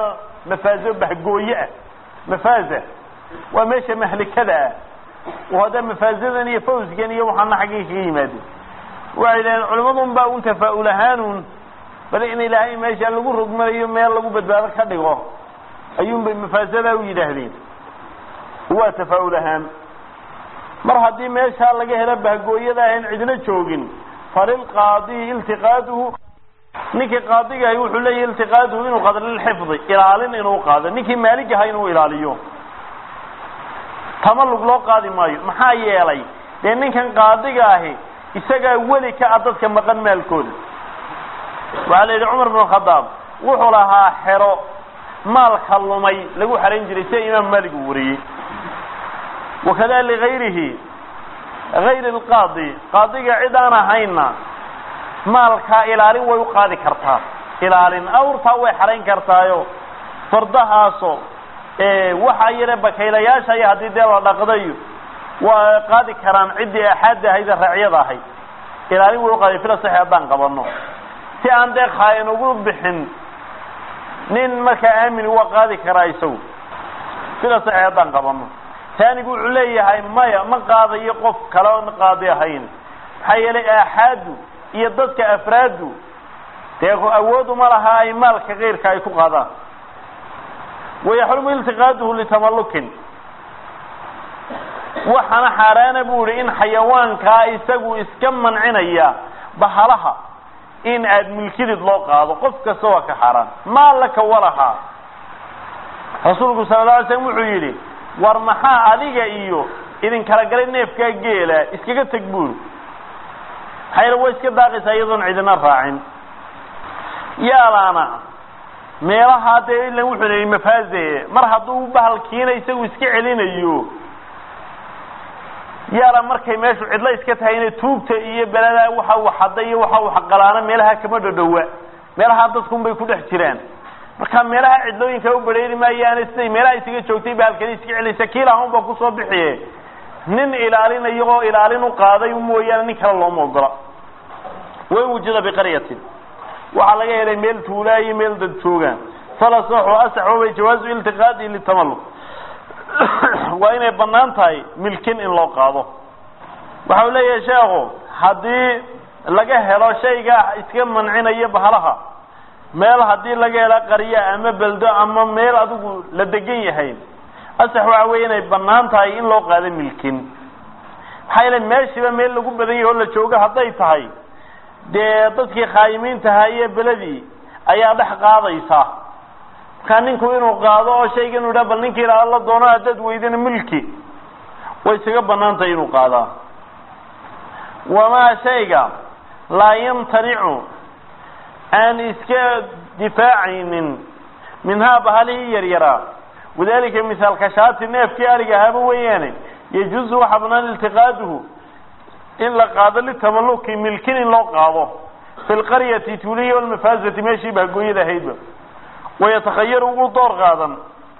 mafaazo bahgooye ah mafaaza waa meesha mahlikada ah oo hadda mafaazadan iyo fawsgan iyo waxaana xaggay kaga yimaadeen waxay dhaheen culimadun baa un tafaa'ul ahaanun bal in ilaahay meesha lagu rogmanayo meel lagu badbaado ka dhigo ayuunbay mafaasadaa u yidhaahdeen waa tafaa'ul ahaan mar haddii meeshaa laga helo bahgooyada ahayn cidna joogin falilqaadiyi iltiqaaduhu ninkii qaadigahay wuxuu leeyahy iltiqaaduhu inuu qaado lilxifdi ilaalin inuu qaado ninkii maaligaha inuu ilaaliyo tamalug loo qaadi maayo maxaa yeelay dee ninkan qaadiga ahi isagaa weli ka a dadka maqan maalkooda waxaa la yidhi cumar bin khadaab wuxuu lahaa xero maalka lumay lagu xarayn jiray sida imaam maalik uu wariyey wakada ligayrihi gayri lqaadi qaadiga cid aan ahayna maalkaa ilaalin way u qaadi kartaa ilaalin awrtaa way xarayn kartaayo fardahaaso waxaa yare bakaylayaasha iyo haddii dee la dhaqdayo waa qaadi karaan ciddii axaadda ahayd ee raacyada ahayd ilaalin way uqaaday fila saxi haddaan qabano si aan dee khaayan ugu bixin nin markaa aamin waa qaadi karaa isagu fila saxi haddaan qabano taanigu wuxuu leeyahay maya ma qaadayo qof kale oon qaadi ahayn maxaa yeelay aaxaadu iyo dadka afraadu dee awooduma laha ay maalka keyrka ay ku qaadaan wayaxrumu iltiqaaduhu litamallukin waxaana xaaraana bu ihi in xayawaankaa isagu iska mancinaya bahalaha in aad milkidid loo qaado qof kasta waa ka xaaraan maa laka walahaa rasuulku sala la alay slam wuxuu yidhi war maxaa adiga iyo idin kala galay neefkaa geela iskaga teg buuri maxaa yeele way iska daaqaysaa iyadoon cidina raacin yaalaana meelahaa dee ilan wuxuu leeyay mafaaze mar hadduu bahalkiina isagu iska celinayo yaala markay meeshu cidlo iska tahay inay tuugta iyo beladaa waxa uu xada iyo waxa uu xaqalaana meelaha kama dhodhowa meelahaa dadkun bay ku dhex jiraan marka meelaha cidlooyinka u badheeri maayaane siday meelaha isaga joogtay bahalkani iska celinaysa kiilahan baa kusoo bixiye nin ilaalinayo oo ilaalin u qaaday mooyaane nin kale looma ogola wain wujida biqaryatin waxaa laga helay meel tuulaa iyo meel dad joogaan falasaxu asaxoobay jawaazu iltiqaadi litamalluq waa inay bannaan tahay milkin in loo qaado waxa uu leeyahay sheekhu haddii laga helo shayga iska mancinaya bahalaha meel haddii laga helo qarya ama beldo ama meel adigu la degan yahay asax waxa weeye inay bannaan tahay in loo qaado milkin maxaa yeele meeshiiba meel lagu badan yahay oo la joogo hadday tahay dee dadkii khaayimiintaha iyo beledii ayaa dhex qaadaysa markaa ninku inuu qaado oo shayga inu yidhaha bal ninkii ilaala la doono haddaad weydana milki way isaga bannaan tahay inuu qaadaa wamaa shayga laa yamtanicu aan iska difaacaynin minhaa bahalihii yaryaraa wadalika misaalka shaati neefkii ariga ahaaba weeyaane yajuuzu waxaa banaan iltiqaaduhu in la qaado litamalluki milkin in loo qaado fi lqaryati tuuliya walmafaazati meeshii bahgooyada ahaydba wayatakhayaru ugu door qaadan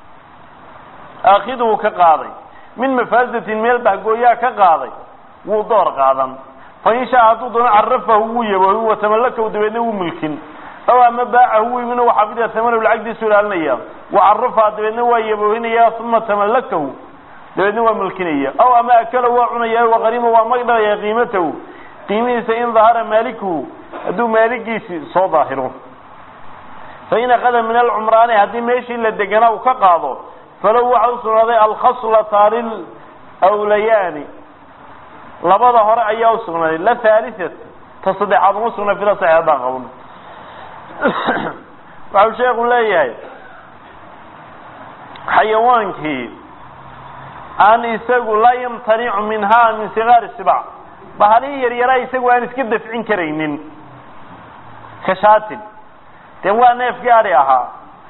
aakiduhu ka qaaday min mafaazatin meel bahgooyaa ka qaaday wuu door qaadan fain shaa hadduu doono carafahu wuu yabohi watamallakahu dabeedna wuu milkin aw ama baacahu wiibina waxaa bida tamanahu lacagdiisu ilaalinaya wacarafaha dabeedna waa yaboohinaya uma tamallakahu dabeedna waa milkinaya aw ama akala waa cunaya waqarima waa magdhalaya qiimatahu qiimihiisa in dahara maalikuhu hadduu maaligiisi soo daahiro fain akada min alcumraani haddii meeshii la deganaa uu ka qaado falow waxa u sugnaaday alkhaslata lilwlayaani labada hore ayaa usugnaaday la haaliat ta saddexaad uma sugnay fila saxi haddaan qabno waxau sheekhu leeyahay xayawaankii aan isagu laa yamtanicu minha min sigaari sibac bahalihii yaryaraa isagu aan iska dafcin karaynin kashaatin dee waa neefkii ari ahaa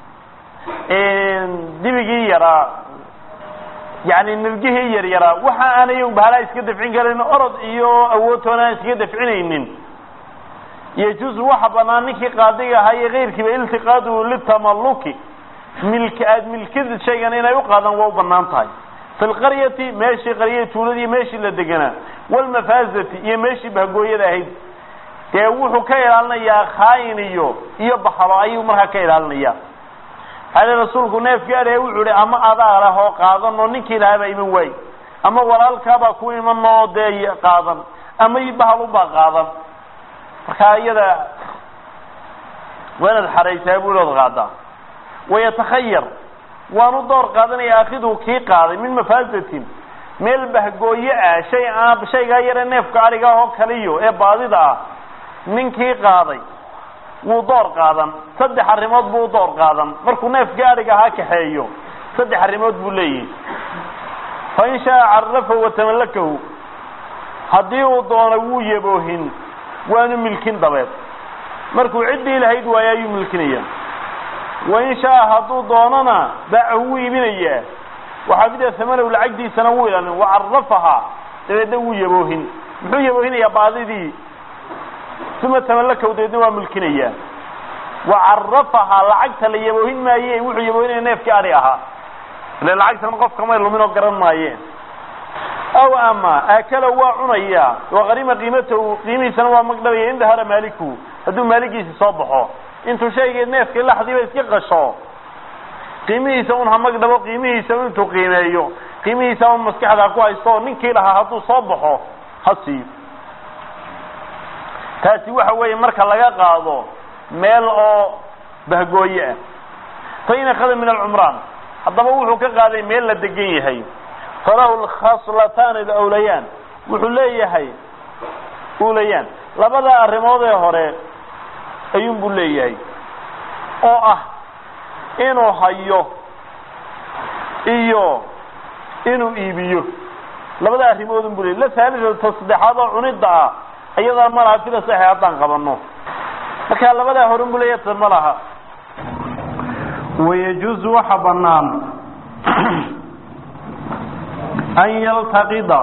dibigii yaraa yani nirgihii yaryaraa waxa aanay bahalaa iska dafcin karayn orod iyo awoodtoona aan iskaga dafcinaynin yajuuzu waxa banaan ninkii qaadiga ahaa iyo keyrkiiba iltiqaaduhu litamalluki milk aad milkid shaygan inay u qaadaan waa u banaan tahay fi lqaryati meeshii qaryada tuuladii meeshii la deganaa walmafaazati iyo meeshii bahgooyada ahayd dee wuxuu ka ilaalinayaa khaayin iyo iyo baxalo ayuu markaa ka ilaalinaya ale rasuulku neefkii adhe wuxuu ihi ama adaa leh oo qaadan oo ninkii lahaabaa iman waay ama walaalkaabaa ku iman oo dee qaadan ama bahalubaa qaadan marka iyada waa inaad xaraysaa buu ood qaadaa wayatakhayar waanu door qaadanaya akidu kii qaaday min mafaasatin meel bahgooye ah shay aan shaygaa yare neefka ariga oo kaliyo ee baadida ah ninkii qaaday wuu door qaadan saddex arrimood buu door qaadan markuu neefkii ariga ahaa kaxeeyo saddex arrimood buu leeyahay fain shaaa carafahu watamallakahu haddii uu doono wuu yaboohin waanu milkin dabeed markuu ciddii lahayd waayo ayuu milkinaya wain shaaa hadduu doonona baacahu wuu iibinayaa waxaafida amanow lacagdiisana wuu ilaalin wacarafahaa dabeedna wuu yaboohin muxuu yaboohinayaa baadidii uma tamallakahu dabeedna waa milkinayaa wacarafahaa lacagta la yaboohin maaye wuxuu yaboohinaya neefkii ari ahaa ile lacagtana qofka may lumin oo garan maayeen aw ama aakala waa cunayaa waqarima qiimatahu qiimihiisana waa magdhabaya in dahara maaliku hadduu maaligiisi soo baxo intuu shaygii neefkii laxdiiba iska qasho qiimihiisa un ha magdhabo qiimihiisa intuu qiimeeyo qiimihiisa un maskaxda ku haysto oo ninkii lahaa hadduu soo baxo ha siiyo taasi waxa weeye marka laga qaado meel oo bahgooye ah fa in akhada min alcumraan haddaba wuxuu ka qaaday meel la degan yahay falahu lkhaslataani alawlayaan wuxuu leeyahay ulayaan labada arrimood ee hore ayuun buu leeyahay oo ah inuu hayo iyo inuu iibiyo labada arrimoodun buu leeyahy la haalidata saddexaad oo cunidda ah ayadaa ma laha sida saxi haddaan qabano marka labadaa horun buu leeyahay ta ma laha wayajuuzu waxa bannaan an yaltaqida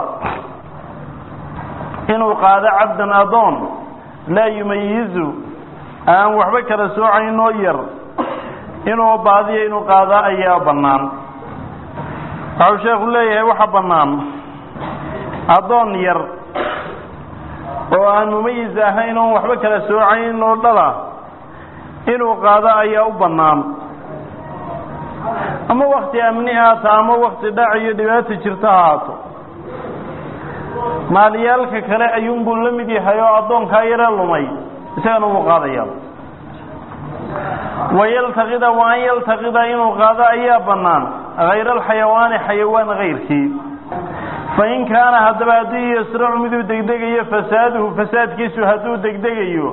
inuu qaado cabdan adoon laa yumayizu aan waxba kala soocaynoo yar inuu baadiyo inuu qaadaa ayaa bannaan waxau sheekhu leeyahay waxa bannaan addoon yar oo aan mumayis ahayn oon waxba kala soocayn oo dhala inuu qaado ayaa u bannaan ama wakti amni haato ama wakti dhac iyo dhibaato jirto ha haato maalyaalka kale ayuunbuu la mid yahay oo addoonkaa yare lumay isagana wuu qaadaya wayaltaqida wa an yaltaqida inuu qaado ayaa bannaan hayra alxayawaani xayawaan kayrkii fain kaana haddaba haddii yasracu miduu degdegayo fasaaduhu fasaadkiisu hadduu degdegayo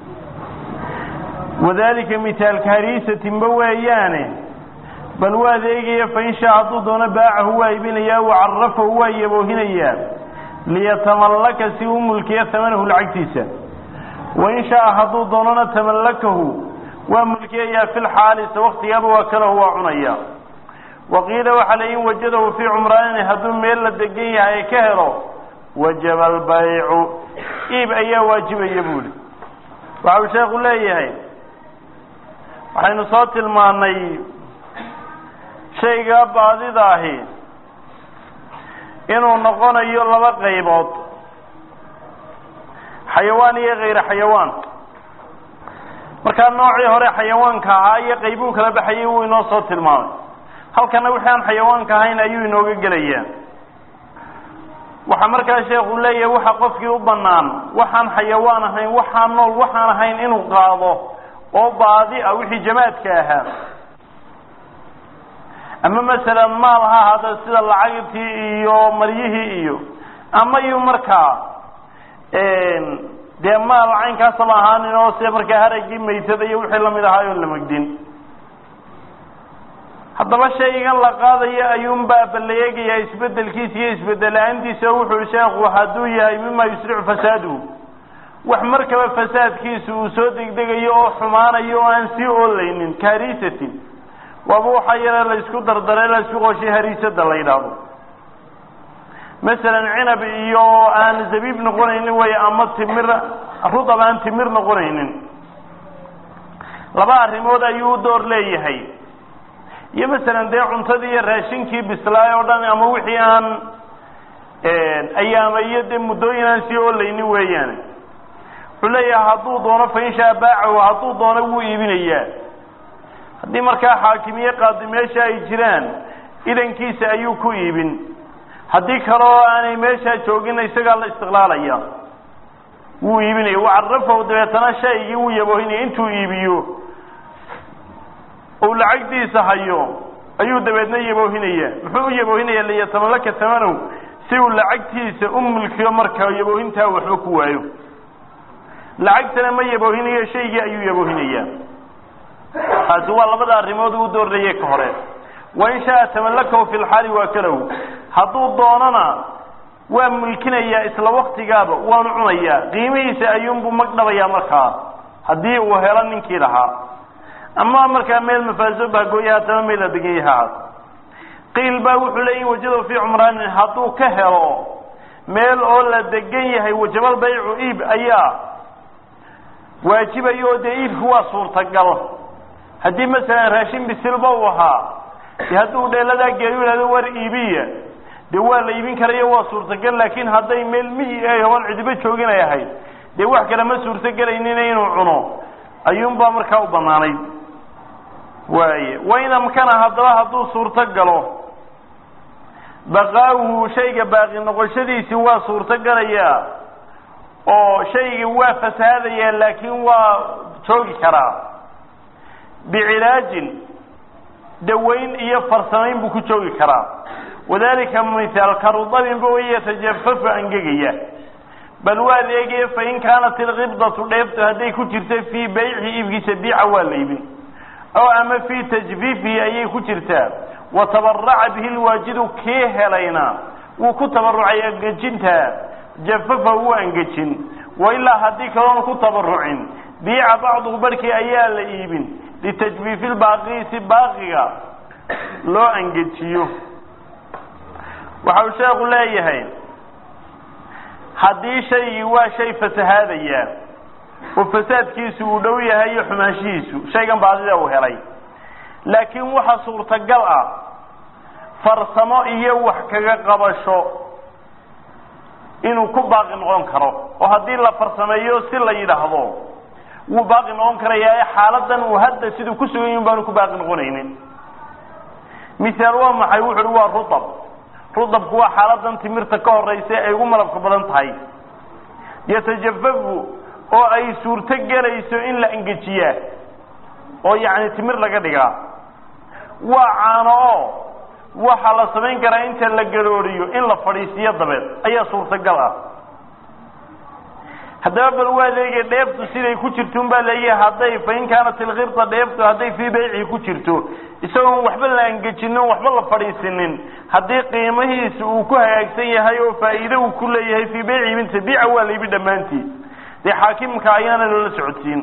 wadalika mitaalka hariisatinba weeyaane bal waa adeegaya fain shaa hadduu doono baacahu waa ibinayaa wacarafahu waa yaboohinayaa liyatamallaka si u mulkiya tamanahu lacagtiisa wain shaaa hadduu doonona tamallakahu waa mulkiyayaa fi lxaalisa waktigaaba waa kalahu waa cunaya waqiila waxaa la in wajadahu fii cumraanin hadduu meel la degan yahay ka helo wajaba albaycu iib ayaa waajibaya buuli waxa uu sheekhu leeyahay waxaynu soo tilmaanay shaygaa baadida ahi inuu noqonayo laba qaybood xayawaan iyo kayra xayawaan markaa noocii hore xayawaanka ahaa iyo qaybuu kala baxayay wuu inoo soo tilmaamay halkana wixii aan xayawaanka ahayn ayuu inooga gelayaa waxaa markaa sheekhu leeyahay waxa qofkii u bannaan waxaan xayawaan ahayn waxaan nool waxaan ahayn inuu qaado oo baadi ah wixii jamaadka ahaa ama masalan maal ha ahaada sida lacagtii iyo maryihii iyo ama yu markaa dee maal caynkaasaba ahaanin oo sida markaa haraggii maytada iyo wixii lamid ahaa oon la megdin haddaba shaygan la qaadaya ayuunbaa balayeegayaa isbedelkiisa iyo isbedela-aantiisa oo wuxuu sheekhu hadduu yahay mima yusricu fasaaduhu wax markaba fasaadkiisa uu soo degdegayo oo xumaanayo oo aan sii oolaynin kahariisatin waaba waxaa yare laysku dardare laysku qooshay hariisada la yidhaahdo masalan cinab iyo aan zabiib noqonaynin way ama timir rudab aan timir noqonaynin laba arrimood ayuu u door leeyahay iyo masalan dee cuntadii iyo raashinkii bislaay oo dhan ama wixii aan ayaama iyo dee muddooyin aan sii oolaynin weeyaan wuxuu leeyahay hadduu doono fainshaa baacahu hadduu doono wuu iibinayaa haddii markaa xaakimiye qaadi meesha ay jiraan idankiisa ayuu ku iibin haddii kaleo aanay meeshaa joogin isagaa la istiqlaalaya wuu iibinaya wacarafahu dabeetana shaygii wuu yaboohinaya intuu iibiyo uu lacagdiisa hayo ayuu dabeedna yaboohinaya muxuu u yaboohinaya liyatamallaka tamanow si uu lacagtiisa u mulkiyo marka yaboohintaa waxba ku waayo lacagtana ma yaboohinayo shaygii ayuu yaboohinaya taasi waa labada arrimood uu doorayey ka hore wain shaaa tamallakahu fi lxaali waakalahu hadduu doonana waa mulkinayaa isla waktigaaba waanu cunayaa qiimihiisa ayuunbuu magdhabayaa markaa haddii uu helo ninkii lahaa ama markaa meel mafaaso baagooya haatama meel la degan yaha qiil baa wuxuu leeyahi wajado fii cumraanin hadduu ka helo meel oo la degan yahay wajabal baycu iib ayaa waajibaya oo dee iibku waa suurtagal haddii masalan raashin bisilba uu ahaa de hadduu dheeladaa geeyo ihahdo war iibiya dee waa la iibin karayo waa suurtagal laakiin hadday meel miyi ay hoon cidibo joogin ay ahayd dee wax kale ma suurtogelaynin inuu cuno ayuunbaa markaa u banaanayd waaye wain amkana haddaba hadduu suurto galo baqaawuhu shayga baaqi noqoshadiisi waa suurto galayaa oo shaygii waa fasahaadayaa laakiin waa joogi karaa bicilaajin dawayn iyo farsamayn buu ku joogi karaa wadalika mithaal karudabinba way yatajafafu angegaya bal waad eegaya fain kaanat ilkibdatu dheeftu hadday ku jirta fii bayci iibkiisa biica waa la iibin oo ama fii tajfiifihi ayay ku jirtaa wa tabaraca bihi lwaajidu kii helayna wuu ku tabarucay angejinta jafafa wuu angejin wailaa haddii kaloona ku tabarucin biica bacduhu barhkii ayaa la iibin litajfiifi lbaaqii si baaqiga loo angejiyo waxa uu sheekhu leeyahay haddii shaygii waa shay fasahaadaya oo fasaadkiisu uu dhow yahay iyo xumaanshihiisu shaygan baadida uu helay laakiin waxa suurtagal ah farsamo iyo wax kaga qabasho inuu ku baaqi noqon karo oo haddii la farsameeyo si la yidhaahdo wuu baaqi noqon karayaa ee xaaladan uu hadda siduu ku sugan yahin baanu ku baaqi noqonaynin misaal waa maxay wuxu uhi waa rutab rudabku waa xaaladan timirta ka horeysa ay ugu malabka badan tahay yatajafafu oo ay suurto gelayso in la engejiyaa oo yacni timir laga dhigaa waa caano oo waxaa la samayn karaa inta la garooriyo in la fadhiisiyo dabeed ayaa suurtagal ah haddaba bal waa leeyahay dheeftu siday ku jirto un baa leeyahay hadday fain kaanat ilkibta dheeftu hadday fii baycii ku jirto isagoon waxba la angejinin waxba la fadhiisinin haddii qiimihiisa uu ku hagaagsan yahay oo faa'iide uu ku leeyahay fii bayci ibinta biica waa la ibi dhammaantii dee xaakimka ayaana loola socodsiin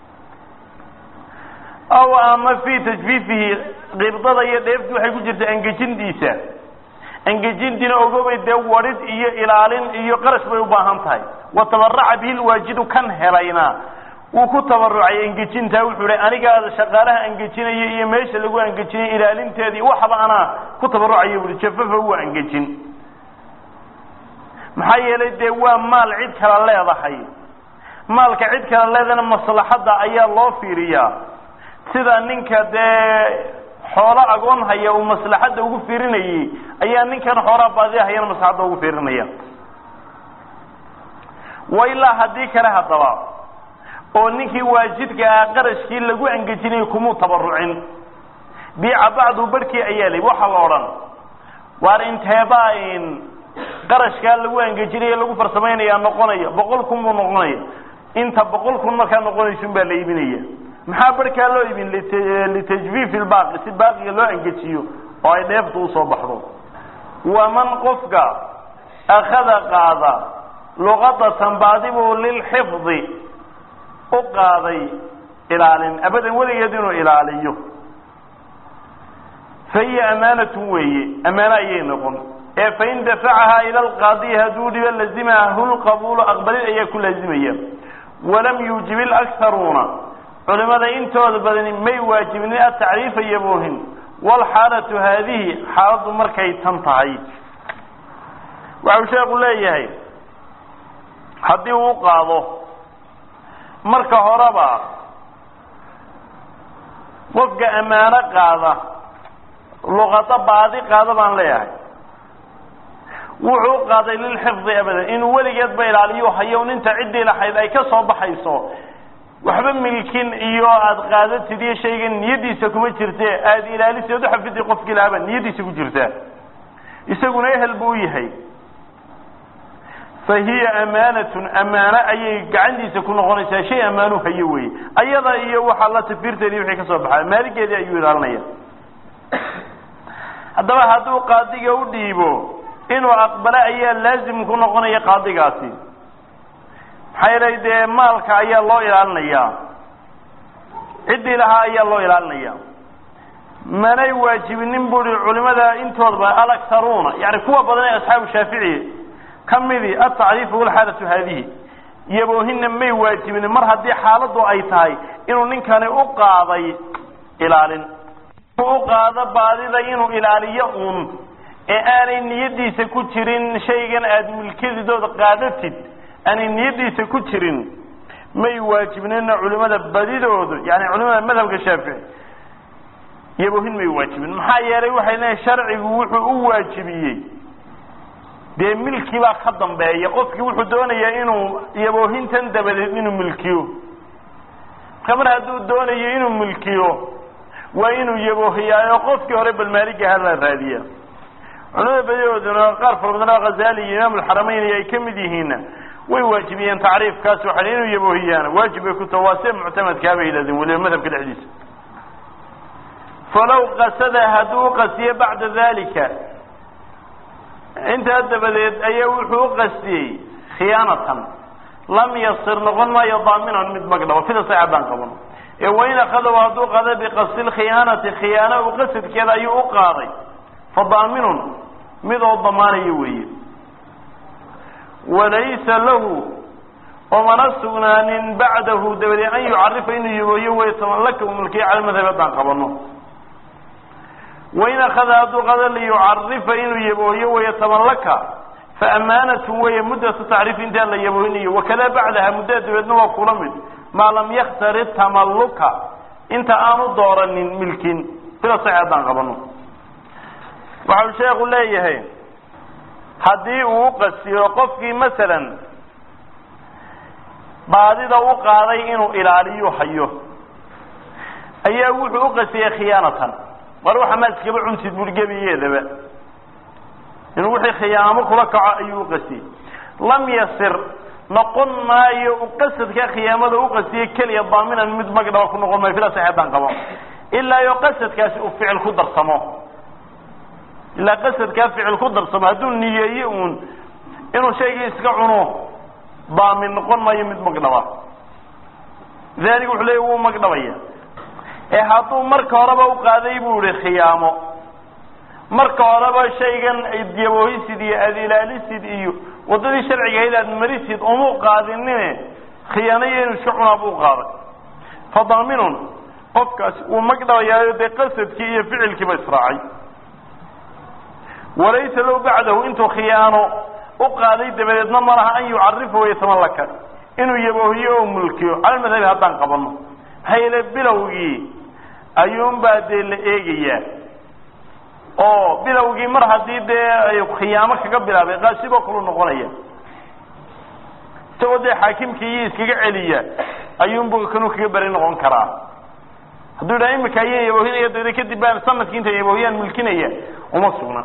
aw ama fii tajfiifihi qibdada iyo dheeftu waxay ku jirta angejintiisa angejintiina ogobay dee wadhid iyo ilaalin iyo qarash bay u baahan tahay wa tabaraca bihi lwaajidu kan helayna wuu ku tabarucay angejintaa wuxuu hi anigaa shaqaalaha angejinaya iyo meesha lagu angejinay ilaalinteedii waxba anaa ku tabarucaya buui jafafa waa angejin maxaa yeelay dee waa maal cid kala leedahay maalka cid kala leedana maslaxadda ayaa loo fiiriyaa sida ninka dee xoolo agoon haya uu maslaxadda ugu fiirinayay ayaa ninkan xoolaa baadiya hayana maslaxadda ugu fiirinaya wa ilaa haddii kale haddaba oo ninkii waajidka ah qarashkii lagu angejinayay kumuu tabarucin biica bacdu barhkii ayaa lay waxaa la odhan waar inteebaa in qarashkaa lagu angejinaya lagu farsamaynayaa noqonaya boqol kun buu noqonaya inta boqol kun markaa noqonaysun baa la iibinaya maxaa barhkaa loo iibin litajfiifi lbaaqi si baaqiga loo angejiyo oo ay dheeftu usoo baxdo waman qofka akhada qaada luqadatan baadibuu lilxifdi u qaaday ilaalin abadan weligeed inuu ilaaliyo fa hiya amaanatun weeye amaano ayay noqon ee fain dafacahaa ila alqaadiyi hadduu dhibo lazimahu lqabuulu aqbalid ayaa ku laazimaya walam yuujib ilakharuuna culimada intooda badani may waajibinin atacriifa yaboohin walxaalatu haadihi xaaladdu markay tan tahay waxau sheekhu leeyahay haddii uu qaado marka horeba qofka ammaano qaada luqado baadi qaada baan leeyahay wuxuu qaaday lilxifdi abadan inuu weligeedba ilaaliyo hayo ninta ciddii lahayd ay ka soo baxayso waxba milkin iyo aada qaadatid iyo shaygan niyadiisa kuma jirte aada ilaaliseed uxafidi qofkii lahaaba niyadiisa ku jirtaa isaguna ehel buu u yahay fa hiya amaanatun amaano ayay gacantiisa ku noqonaysaa shay ammaanu hayo weye ayada iyo waxaa la tafiirteedii wixii ka soo baxaa maaligeedii ayuu ilaalinaya haddaba hadduu qaadiga u dhiibo inuu aqbalo ayaa laazim ku noqonaya qaadigaasi maxaa yeelay dee maalka ayaa loo ilaalinayaa ciddii lahaa ayaa loo ilaalinaya manay waajibinin buri culimada intoodaba alaktaruuna yani kuwa badan ee asxaabu shaafici ka midi atacriifu walxaalatu haadihi iyaboohina may waajibinin mar haddii xaaladu ay tahay inuu ninkani u qaaday ilaalin u qaado baadida inuu ilaaliyo uun ee aanay niyadiisa ku jirin shaygan aada milkadidooda qaadatid aanay niyadiisa ku jirin may waajibnina culimada badidoodu yani culimada madhabka shaafici yaboohin may waajibin maxaa yeelay waxay leeyiin sharcigu wuxuu u waajibiyey dee milki baa ka dambeeya qofkii wuxuu doonayaa inuu yaboohintan dabadeed inuu milkiyo marka mar hadduu doonayo inuu milkiyo waa inuu yaboohiyaayo qofkii hore balmaaliga hala raadiya culimada badidooduna qaar fara badan oo khazali iyo imaam alxaramayn ay ka mid yihiinna way waajibiyeen tacriifkaas waxay inuu yaboohiyaana waajib bay ku taha waa see muctamadkaa bay yidhahdeen weliba madhabka dhexdiisa falow qasada hadduu u qasiyo bacda dalika intaa dabadeed ayaa wuxuu u qastiyey khiyaanatan lam yasir noqon maayo daaminan mid magdhabo sida saxa baan qaban ee wain akadaw hadduu qaada biqasdi lkhiyaanati khiyaano u qasadkeeda ayuu u qaaday fa daaminun mid oo damaanayo weeye walaysa lahu omana sugnaanin bacdahu dabadeed an yucarifa inuu yabooyo way tamallaka u mulkiya cala madhab haddaan qabano wain akada hadduu qada liyucarifa inuu yabooyo waya tamallaka fa amaanatun weeye muddatu tacriif intaan la yabooynayo wakada bacdaha muddada dabeedna waa kula mid maa lam yakhtari tamalluka inta aanu dooranin milkin sida sax haddaan qabano waxau sheekhu leeyahay haddii uu u qasiyo qofkii masalan baadida u qaaday inuu ilaaliyo hayo ayaa wuxuu u qasiyey khiyaanatan war waxa maad iskaba cuntid buri gebigeedaba inuu wixii khiyaamo kula kaco ayuu u qasiyey lam yasir noqon maayo u qasadka khiyaamada u qasiyey keliya daaminan mid magdhaba ku noqon maayo fila saxeedaan qabo ilaa iyo qasadkaasi uu ficil ku darsamo ilaa qasadkaa ficil ku darsamo hadduu niyeeye uun inuu shaygii iska cuno daamin noqon maayo mid magdhaba dalik wuxuu leeya wuu magdhabaya ee hadduu marka horeba u qaaday buu ihi khiyaamo marka horeba shaygan yaboohisid iyo aada ilaalisid iyo waddadii sharciga ahayd aad marisid umuu qaadinine khiyaanayo inuu iska cunaa buu qaaday fa daaminun qofkaasi wuu magdhabayaayo dee qasadkii iyo ficilkiiba israacay walaysa low bacdahu intuu khiyaano u qaaday dabadeedna ma laha an yucarifa wayatamallaka inuu yaboohiyo oo mulkiyo cala madhabi haddaan qabano maxaa yeele bilowgii ayuunbaa dee la eegayaa oo bilowgii mar haddii dee khiyaamo kaga bilaabay qaasiboo kalu noqonaya isagoo dee xaakimkii iyo iskaga celiya ayuunbu kanuu kaga beri noqon karaa hadduu yidhaha imika ayaan yaboohinaya dada kadib baan sanadkii inta yaboohiyaan mulkinaya uma sugna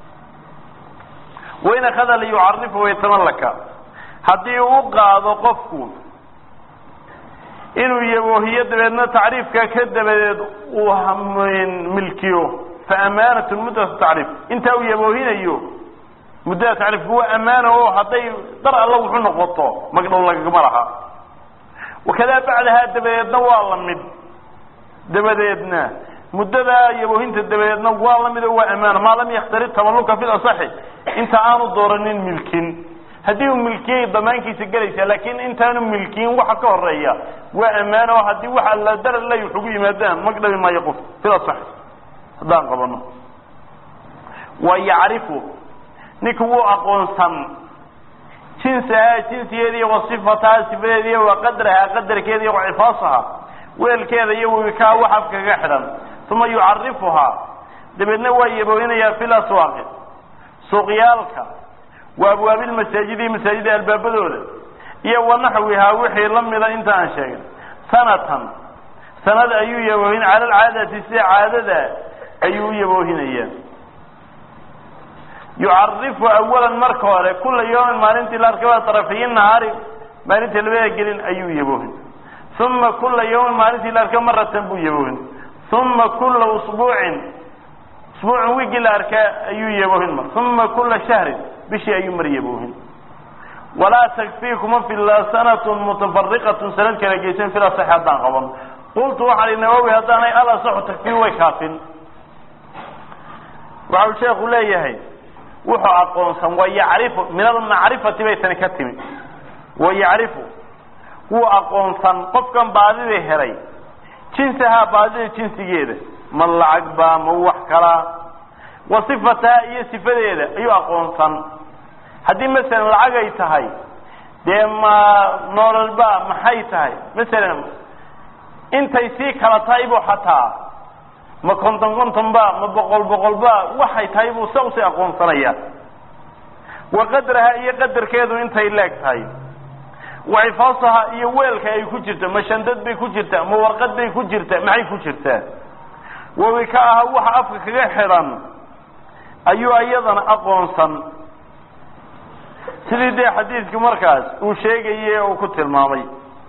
wain akada liyucarifa waytamallaka haddii uu qaado qofku inuu yaboohiyo dabeedna tacriifka ka dabadeed uu milkiyo fa amaanatun muddatu tacriif intaa uu yaboohinayo muddada tacriifku waa amaana oo hadday dar alla wuxu noqoto magdhow lagagama laha wakadaa bacdahaa dabadeedna waa la mid dabadeedna muddadaa yaboohinta dabadeedna waa la mid oo waa amaana maa lam yakhtari tamalluka fi lasaxi inta aanu dooranin milkin haddii uu milkiyay damaankiisa gelaysaa laakiin intaanu milkiyin waxa ka horeeya waa ammaano oo haddii waxa la daralay wax ugu yimaadaan magdhabi maayo qof sida sax haddaan qabano wa yacrifu ninka wuu aqoonsan jinsahaa jinsigeeda iyo wa sifataha sifadeeda iyo wa qadrahaa qadarkeeda iyo wa cifaasaha weelkeeda iyo wikaa wax afka kaga xidhan uma yucarifuhaa dabeedna waa yaboohinayaa fi laswaaqi suuqyaalka wa abwaabilmasaajidi masaajida albaabadooda iyo wanaxwihaa wixii la mida inta aan sheegin sanatan sanad ayuu yaboohin cala alcaadati sida caadada ayuu u yaboohinayaa yucarifu awalan marka hore kula yawmin maalintii la arkay waa tarafiyi nahaari maalinta labada gelin ayuu yaboohin uma kula yawmin maalintii la arkay maratan buu yaboohin uma kula usbuucin usbuucin wiigii la arkaa ayuu yaboohin mar uma kula shahrin bishii ayuu mar yaboohin walaa takfii kuma filla sanatun mutafariqatun sanad kala geysan fil asaxi haddaan qaban qultu waxaan i nawowi haddaanay al asaxu takfii way kaafin waxau sheekhu leeyahay wuxuu aqoonsan wa yacrifu min almacrifati bay tani ka timi wa yacrifu wuu aqoonsan qofkan baadida helay jinsahaa baadida jinsigeeda ma lacag baa ma wax kalaa wa sifataha iyo sifadeeda ayuu aqoonsan haddii masalan lacag ay tahay dee ma noololba maxay tahay masalan intay sii kala tahay buu xataa ma konton konton ba ma boqol boqol ba waxay tahay buu sa usii aqoonsanaya wa qadraha iyo qadarkeedu intay leeg tahay wa xifaasaha iyo weelka ay ku jirta ma shandad bay ku jirtaa ma warqad bay ku jirtaa maxay ku jirtaa wawika aha waxa afka kaga xidhan ayuu iyadana aqoonsan sidii dee xadiidku markaas uu sheegaye uu ku tilmaamay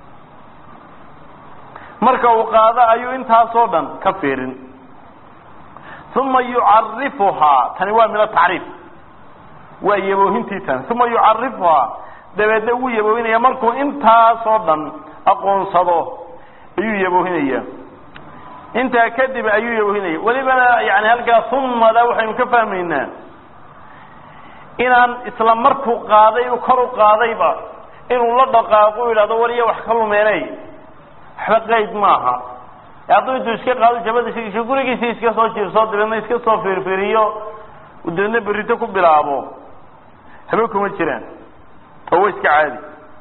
marka uu qaado ayuu intaasoo dhan ka fiirin uma yucarifuhaa tani waa min atacriif waa yaboohintii tani uma yucarifuhaa dabeedna wuu yaboohinaya markuu intaasoo dhan aqoonsado ayuu yaboohinaya intaa kadib ayuu yaboohinaya welibana yani halkaa umada waxaynu ka fahmaynaa inaan isla markuu qaaday kor u qaadayba inuu la dhaqaaqo yidhahdo wariya wax ka lumeenay waxba qayd maaha hadduu intuu iska qaado jabada gurigiisi iska soo jiirso dabeedna iska soo fiirfiiriyo dabeedna berrito ku bilaabo haba kuma jiraan oo wa iska caadi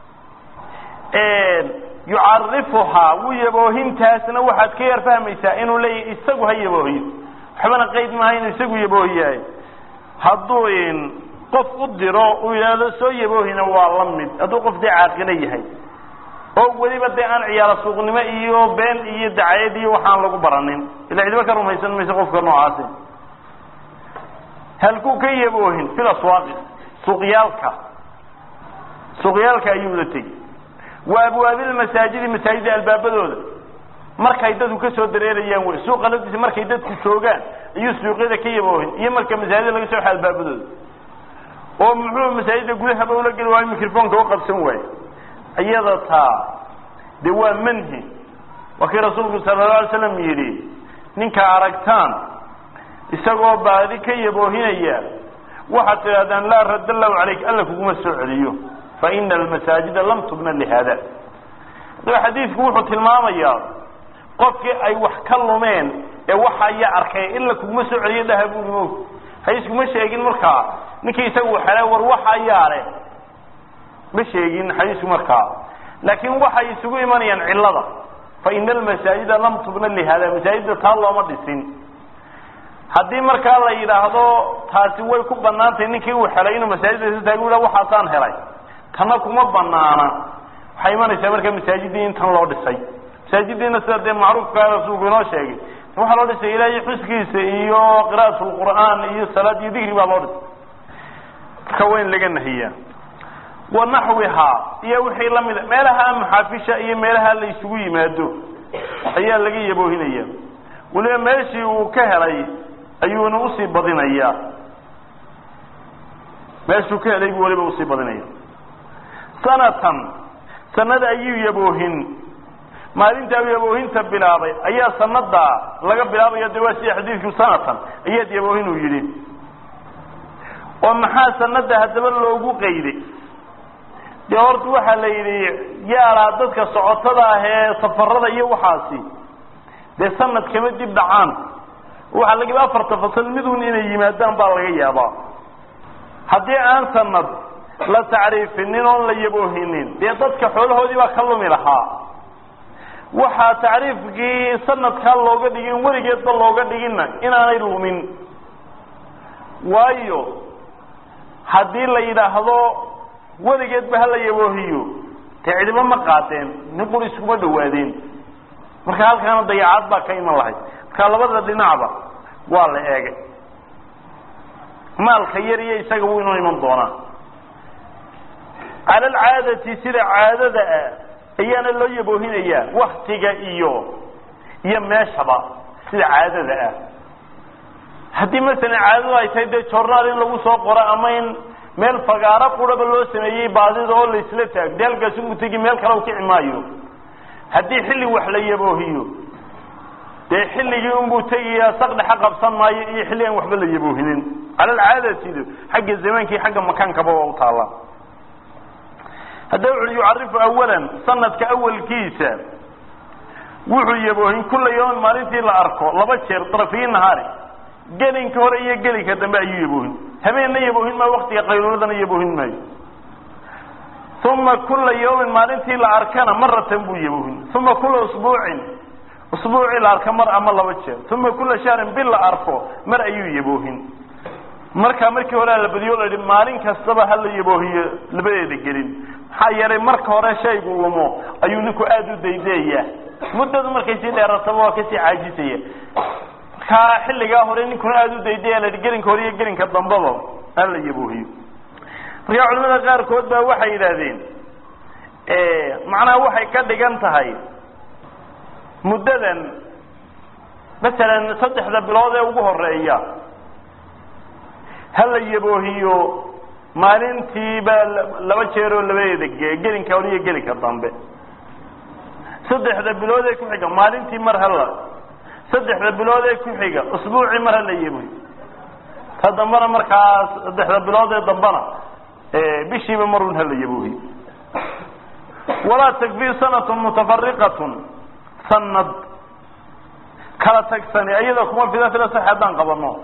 yucarifuhaa wuu yaboohintaasna waxaad ka yar fahmaysaa inuu leeyahy isagu ha yaboohiyo waxbana qayd maaha inuu isagu yaboohiyahay hadduu qof u diro uu yidhaahdo soo yaboohina waa la mid hadduu qof dee caaqilo yahay oo weliba dee aan ciyaalo suuqnimo iyo been iyo dacayad iyo waxaan lagu baranin ila cidiba ka rumaysan mayso qofka noocaasi halkuu ka yaboohin fil aswaaqi suuqyaalka suuqyaalka ayuu la tegi wa abwaabilmasaajidi masaajida albaabadooda markay dadku kasoo dareerayaan wey suuqa laftiisa markay dadku joogaan ayuu suuqyada ka yaboohin iyo marka masaajida laga soo xa albaabadooda oo muxuu masaajida gudahaba ula geli waayo microfonka u qabsan waaye iyada taa de waa manhi waa kii rasuulku sala la alay slam yidhi ninka aragtaan isagoo baadi ka yaboohinaya waxaad tidhahdaan laa radda allahu calayk alla kuguma soo celiyo fa ina almasaajida lam tubna lihada adaba xadiidku wuxuu tilmaamayaa qofkii ay wax ka lumeen ee waxa ayaa arkay ila kuguma soo celiyo dhaha buuri mo hayskuma sheegin markaa ninkii isagu xelay war waxa ayaa leh ma sheegin xadiisku markaa laakiin waxay isugu imanayaan cilada fa ina almasaajida lam tubna lihada masaajidda taa looma dhisin haddii markaa la yidhaahdo taasi way ku banaantahay ninkii uu helay inuu masaajidda isa taagu yidhah waxaasaan helay tana kuma banaana waxay imanaysaa markaa masaajidii in tan loo dhisay masaajidiina sida dee macruufkaa rasuulku inoo sheegay waxaa loo dhisay ilaahay xuskiisa iyo qira'at lqur'aan iyo salaad iyo digri baa loo dhisay marka waa in laga nahiyaa wanaxwihaa iyo wixii lamida meelaha maxaafisha iyo meelaha la isugu yimaado ayaa laga yaboohinaya weliba meeshii uu ka helay ayuuna usii badinayaa meeshuu ka helay buu weliba usii badinaya sanatan sanada ayuu yaboohin maalintaa yaboohinta bilaabay ayaa sanada laga bilaabaya de waa sida xadiidku sanatan ayaad yaboohin uu yidhi oo maxaa sanada haddaba loogu qayday dee horta waxaa la yidhi yaalaa dadka socotada ah ee safarada iyo waxaasi dee sanad kama dib dhacaan waxaa laga yaaba afarta fasal midun inay yimaadaan baa laga yaabaa haddii aan sanad la tacriifinin oon la yaboohinin dee dadka xoolahoodii baa ka lumi lahaa waxaa tacriifkii sanadkaa looga dhigin weligeedba looga dhiginna inaanay lumin waayo haddii la yidhaahdo weligeedba hala yaboohiyo dee cidiba ma qaateen nin quri iskuma dhawaadeen marka halkaana dayacaad baa ka iman lahayd marka labada dhinacba waa la eegay maalka yar iyo isaga wuu inoo iman doonaa cala alcaadati sida caadada ah ayaana loo yaboohinayaa waktiga iyo iyo meeshaba sida caadada ah haddii masalan caadadu ay tahay dee jornaal in lagu soo qoro ama in meel fagaaro quraba loo sameeyey baadida oo laisla taag dee halkaas unbu tegi meel kale u kici maayo haddii xilli wax la yaboohiyo dee xilligii unbuu tegayaa saqdhexa qabsan maayo iyo xilli aan waxba la yaboohinin cala alcaadatidu xagga zamaankii xagga makaankaba waa u taalla hadda wuxu yucarifu awalan sanadka awalkiisa wuxuu yaboohin kulla yawmin maalintii la arko laba jeer darafiyi nahaari gelinka hore iyo gelinka dambe ayuu yaboohin habeenna yaboohin maayo waktiga qayluuladana yaboohin maayo uma kula yawmin maalintii la arkana maratan buu yaboohin uma kula usbuucin usbuucii la arka mar ama laba jeer uma kula shahrin bil la arko mar ayuu yaboohin markaa markii hore la badiyo la yihi maalin kastaba hala yaboohiyo labadeeda gelin maxaa yeelay marka hore shaygu lumo ayuu ninku aada u daydayaa muddadu markay sii dheerataba waa kasii caajisaya markaa xilligaa hore ninkuna aada u daydaya la yihi gelinka hore iyo gelinka dambaba hala yaboohiyo markaa culimada qaarkood baa waxay yidhaahdeen macnaha waxay ka dhigan tahay muddadan masalan saddexda bilood ee ugu horeeya hala yaboohiyo maalintiiba laba jeeroo labadeeda ge gelinka hore iyo gelinka dambe saddexda bilood ee kuxiga maalintii mar hala saddexda bilood ee kuxiga usbuucii mar hala yaboohiyo ta dambena markaas saddexda bilood ee dambena bishiiba marun hala yaboohiyo walaa takfii sanatun mutafariqatun sanad kala tagsani ayada kuma fida fida sax haddaan qabano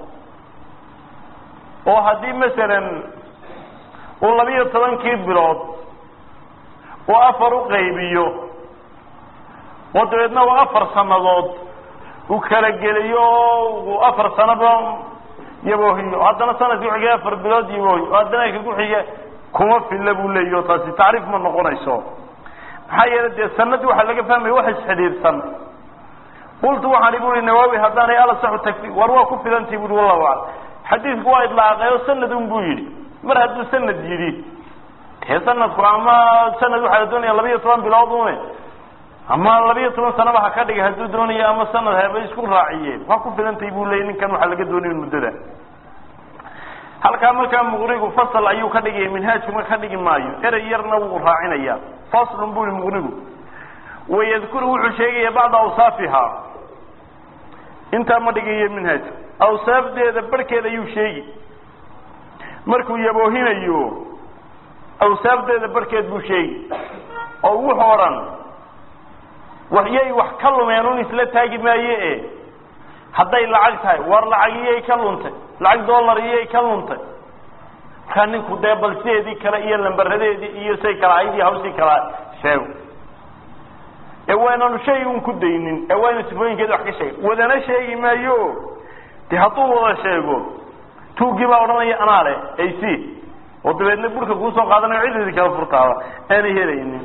oo haddii masalan uu labiyo tobankii bilood uu afar u qaybiyo oo dabeedna uu afar sanadood uu kala geliyo oo uu afar sanaba yaboohiyo haddana sanadkii kuxiga afar bilood yaboohiyo haddana ka kuxiga kuma filla buu leeyaho taasi tacriif ma noqonayso maxaa yeelay dee sanadii waxaa laga fahmaya wax isxidhiidhsan qultu waxaan ibu ui nawaawi haddaanay alasaxu takfi war waa ku filantii bui wallahu aclam xadiidku waa idlaaqay oo sanad un buu yidhi mar hadduu sanad yidhi dee sanadku ama sanad waxaa la doonaya labiiyo toban bilood une ama labiiyo toban sanaba ha ka dhigay hadduu doonaya ama sanad haba isku raaciyeen waa ku filantay buu leeyay ninkan waxaa laga doonaya muddada halkaa markaa muqrigu fasal ayuu ka dhigaya minhaajkuma ka dhigi maayo erey yarna wuu raacinaya faslun bui muqrigu wayadkuru wuxuu sheegaya bacda awsaafiha intaa ma dhigayo minhaajka awsaafdeeda barhkeeda ayuu sheegi markuu yaboohinayo awsaafdeeda barhkeed buu sheegi oo wuxuu odhan waxyay wax ka lumeen un isla taagi maaye e hadday lacag tahay war lacag iyay ka luntay lacag dollar iyay ka luntay markaa ninku dee bal sideedii kale iyo lambaradeedii iyo say kala ahayd iyo hawsii kala sheego ee waynanu shay un ku daynin ee waynu sifooyinkeeda wax ka sheega wadana sheegi maayo de hadduu wada sheego tuugii baa odhanaya anaa le ac oo dabeedna burka kuusoo qaadanayo ciddii kala furtaada aanay helaynin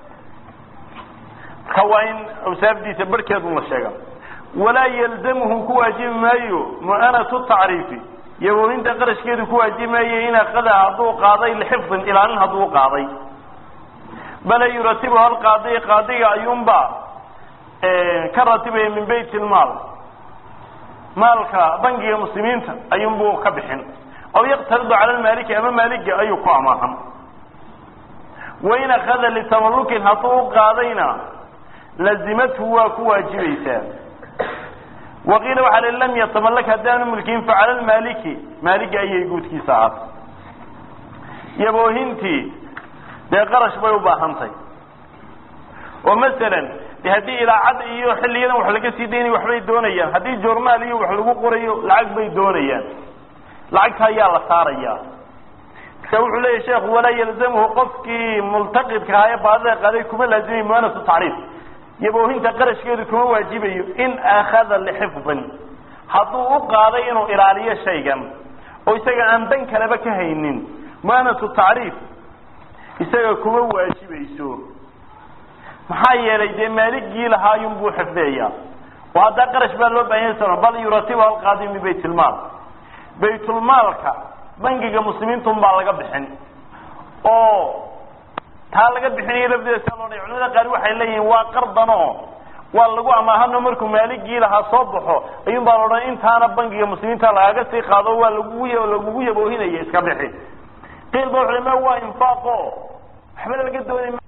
marka waa in awsaafdiisa barhkeedun la sheega walaa yalzamuhu ku waajibi maayo mu'anatu tacriifi yaboohinta qarashkeedu ku waajibi maayo in akada hadduu qaaday lixifdin ilaalin hadduu qaaday bala yuratibu hal qaadi qaadiga ayuunba ka ratibaya min bayt ilmaal maalka bangiga muslimiinta ayuunbuu ka bixin aw yaqtaridu cala lmaaliki ama maaliga ayuu ku amaahan wain akada litamalukin hadduu u qaadayna lazimathu waa ku waajibaysaa waqiila waxaa li lam yatamalak haddaanu mulkiin facala lmaaliki maaligi ayay guudkiisa ahaatay yaboohintii dee qarash bay u baahantahy oo masalan de haddii ilaacad iyo xilliyadan wax laga sii daynay waxbay doonayaan haddii journaal iyo wax lagu qorayo lacag bay doonayaan lacagta ayaa la saarayaa marka wuxuu leeyahy sheekhu walaa yalzamuhu qofkii multaqidka ahaa ee baadida qaaday kuma laazimay muanatu tacriif yaboohinta qarashkeedu kuma waajibayo in akhada lixifdin hadduu u qaaday inuu ilaaliyo shaygan oo isaga aan dan kaleba ka haynin muanatu tacriif isaga kuma waajibayso maxaa yeelay dee maaligii lahaayun buu xifdeeya oo haddaa qarash baa loo bahan yahay bal yuratibu alqaadi min baytulmaal baytulmaalka bangiga muslimiintun baa laga bixin oo taa laga bixinayo lafdeeda sia loo dhay culamada qaar waxay leeyihiin waa qardanoo waa lagu amaahano markuu maaligii lahaa soo baxo ayuun baa laodhan intaana bangiga muslimiinta lagaga sii qaado waa lagugu lagugu yaboohinaya iska bixi qiil ba wuxu ma waa infaaqo waxba laga doonay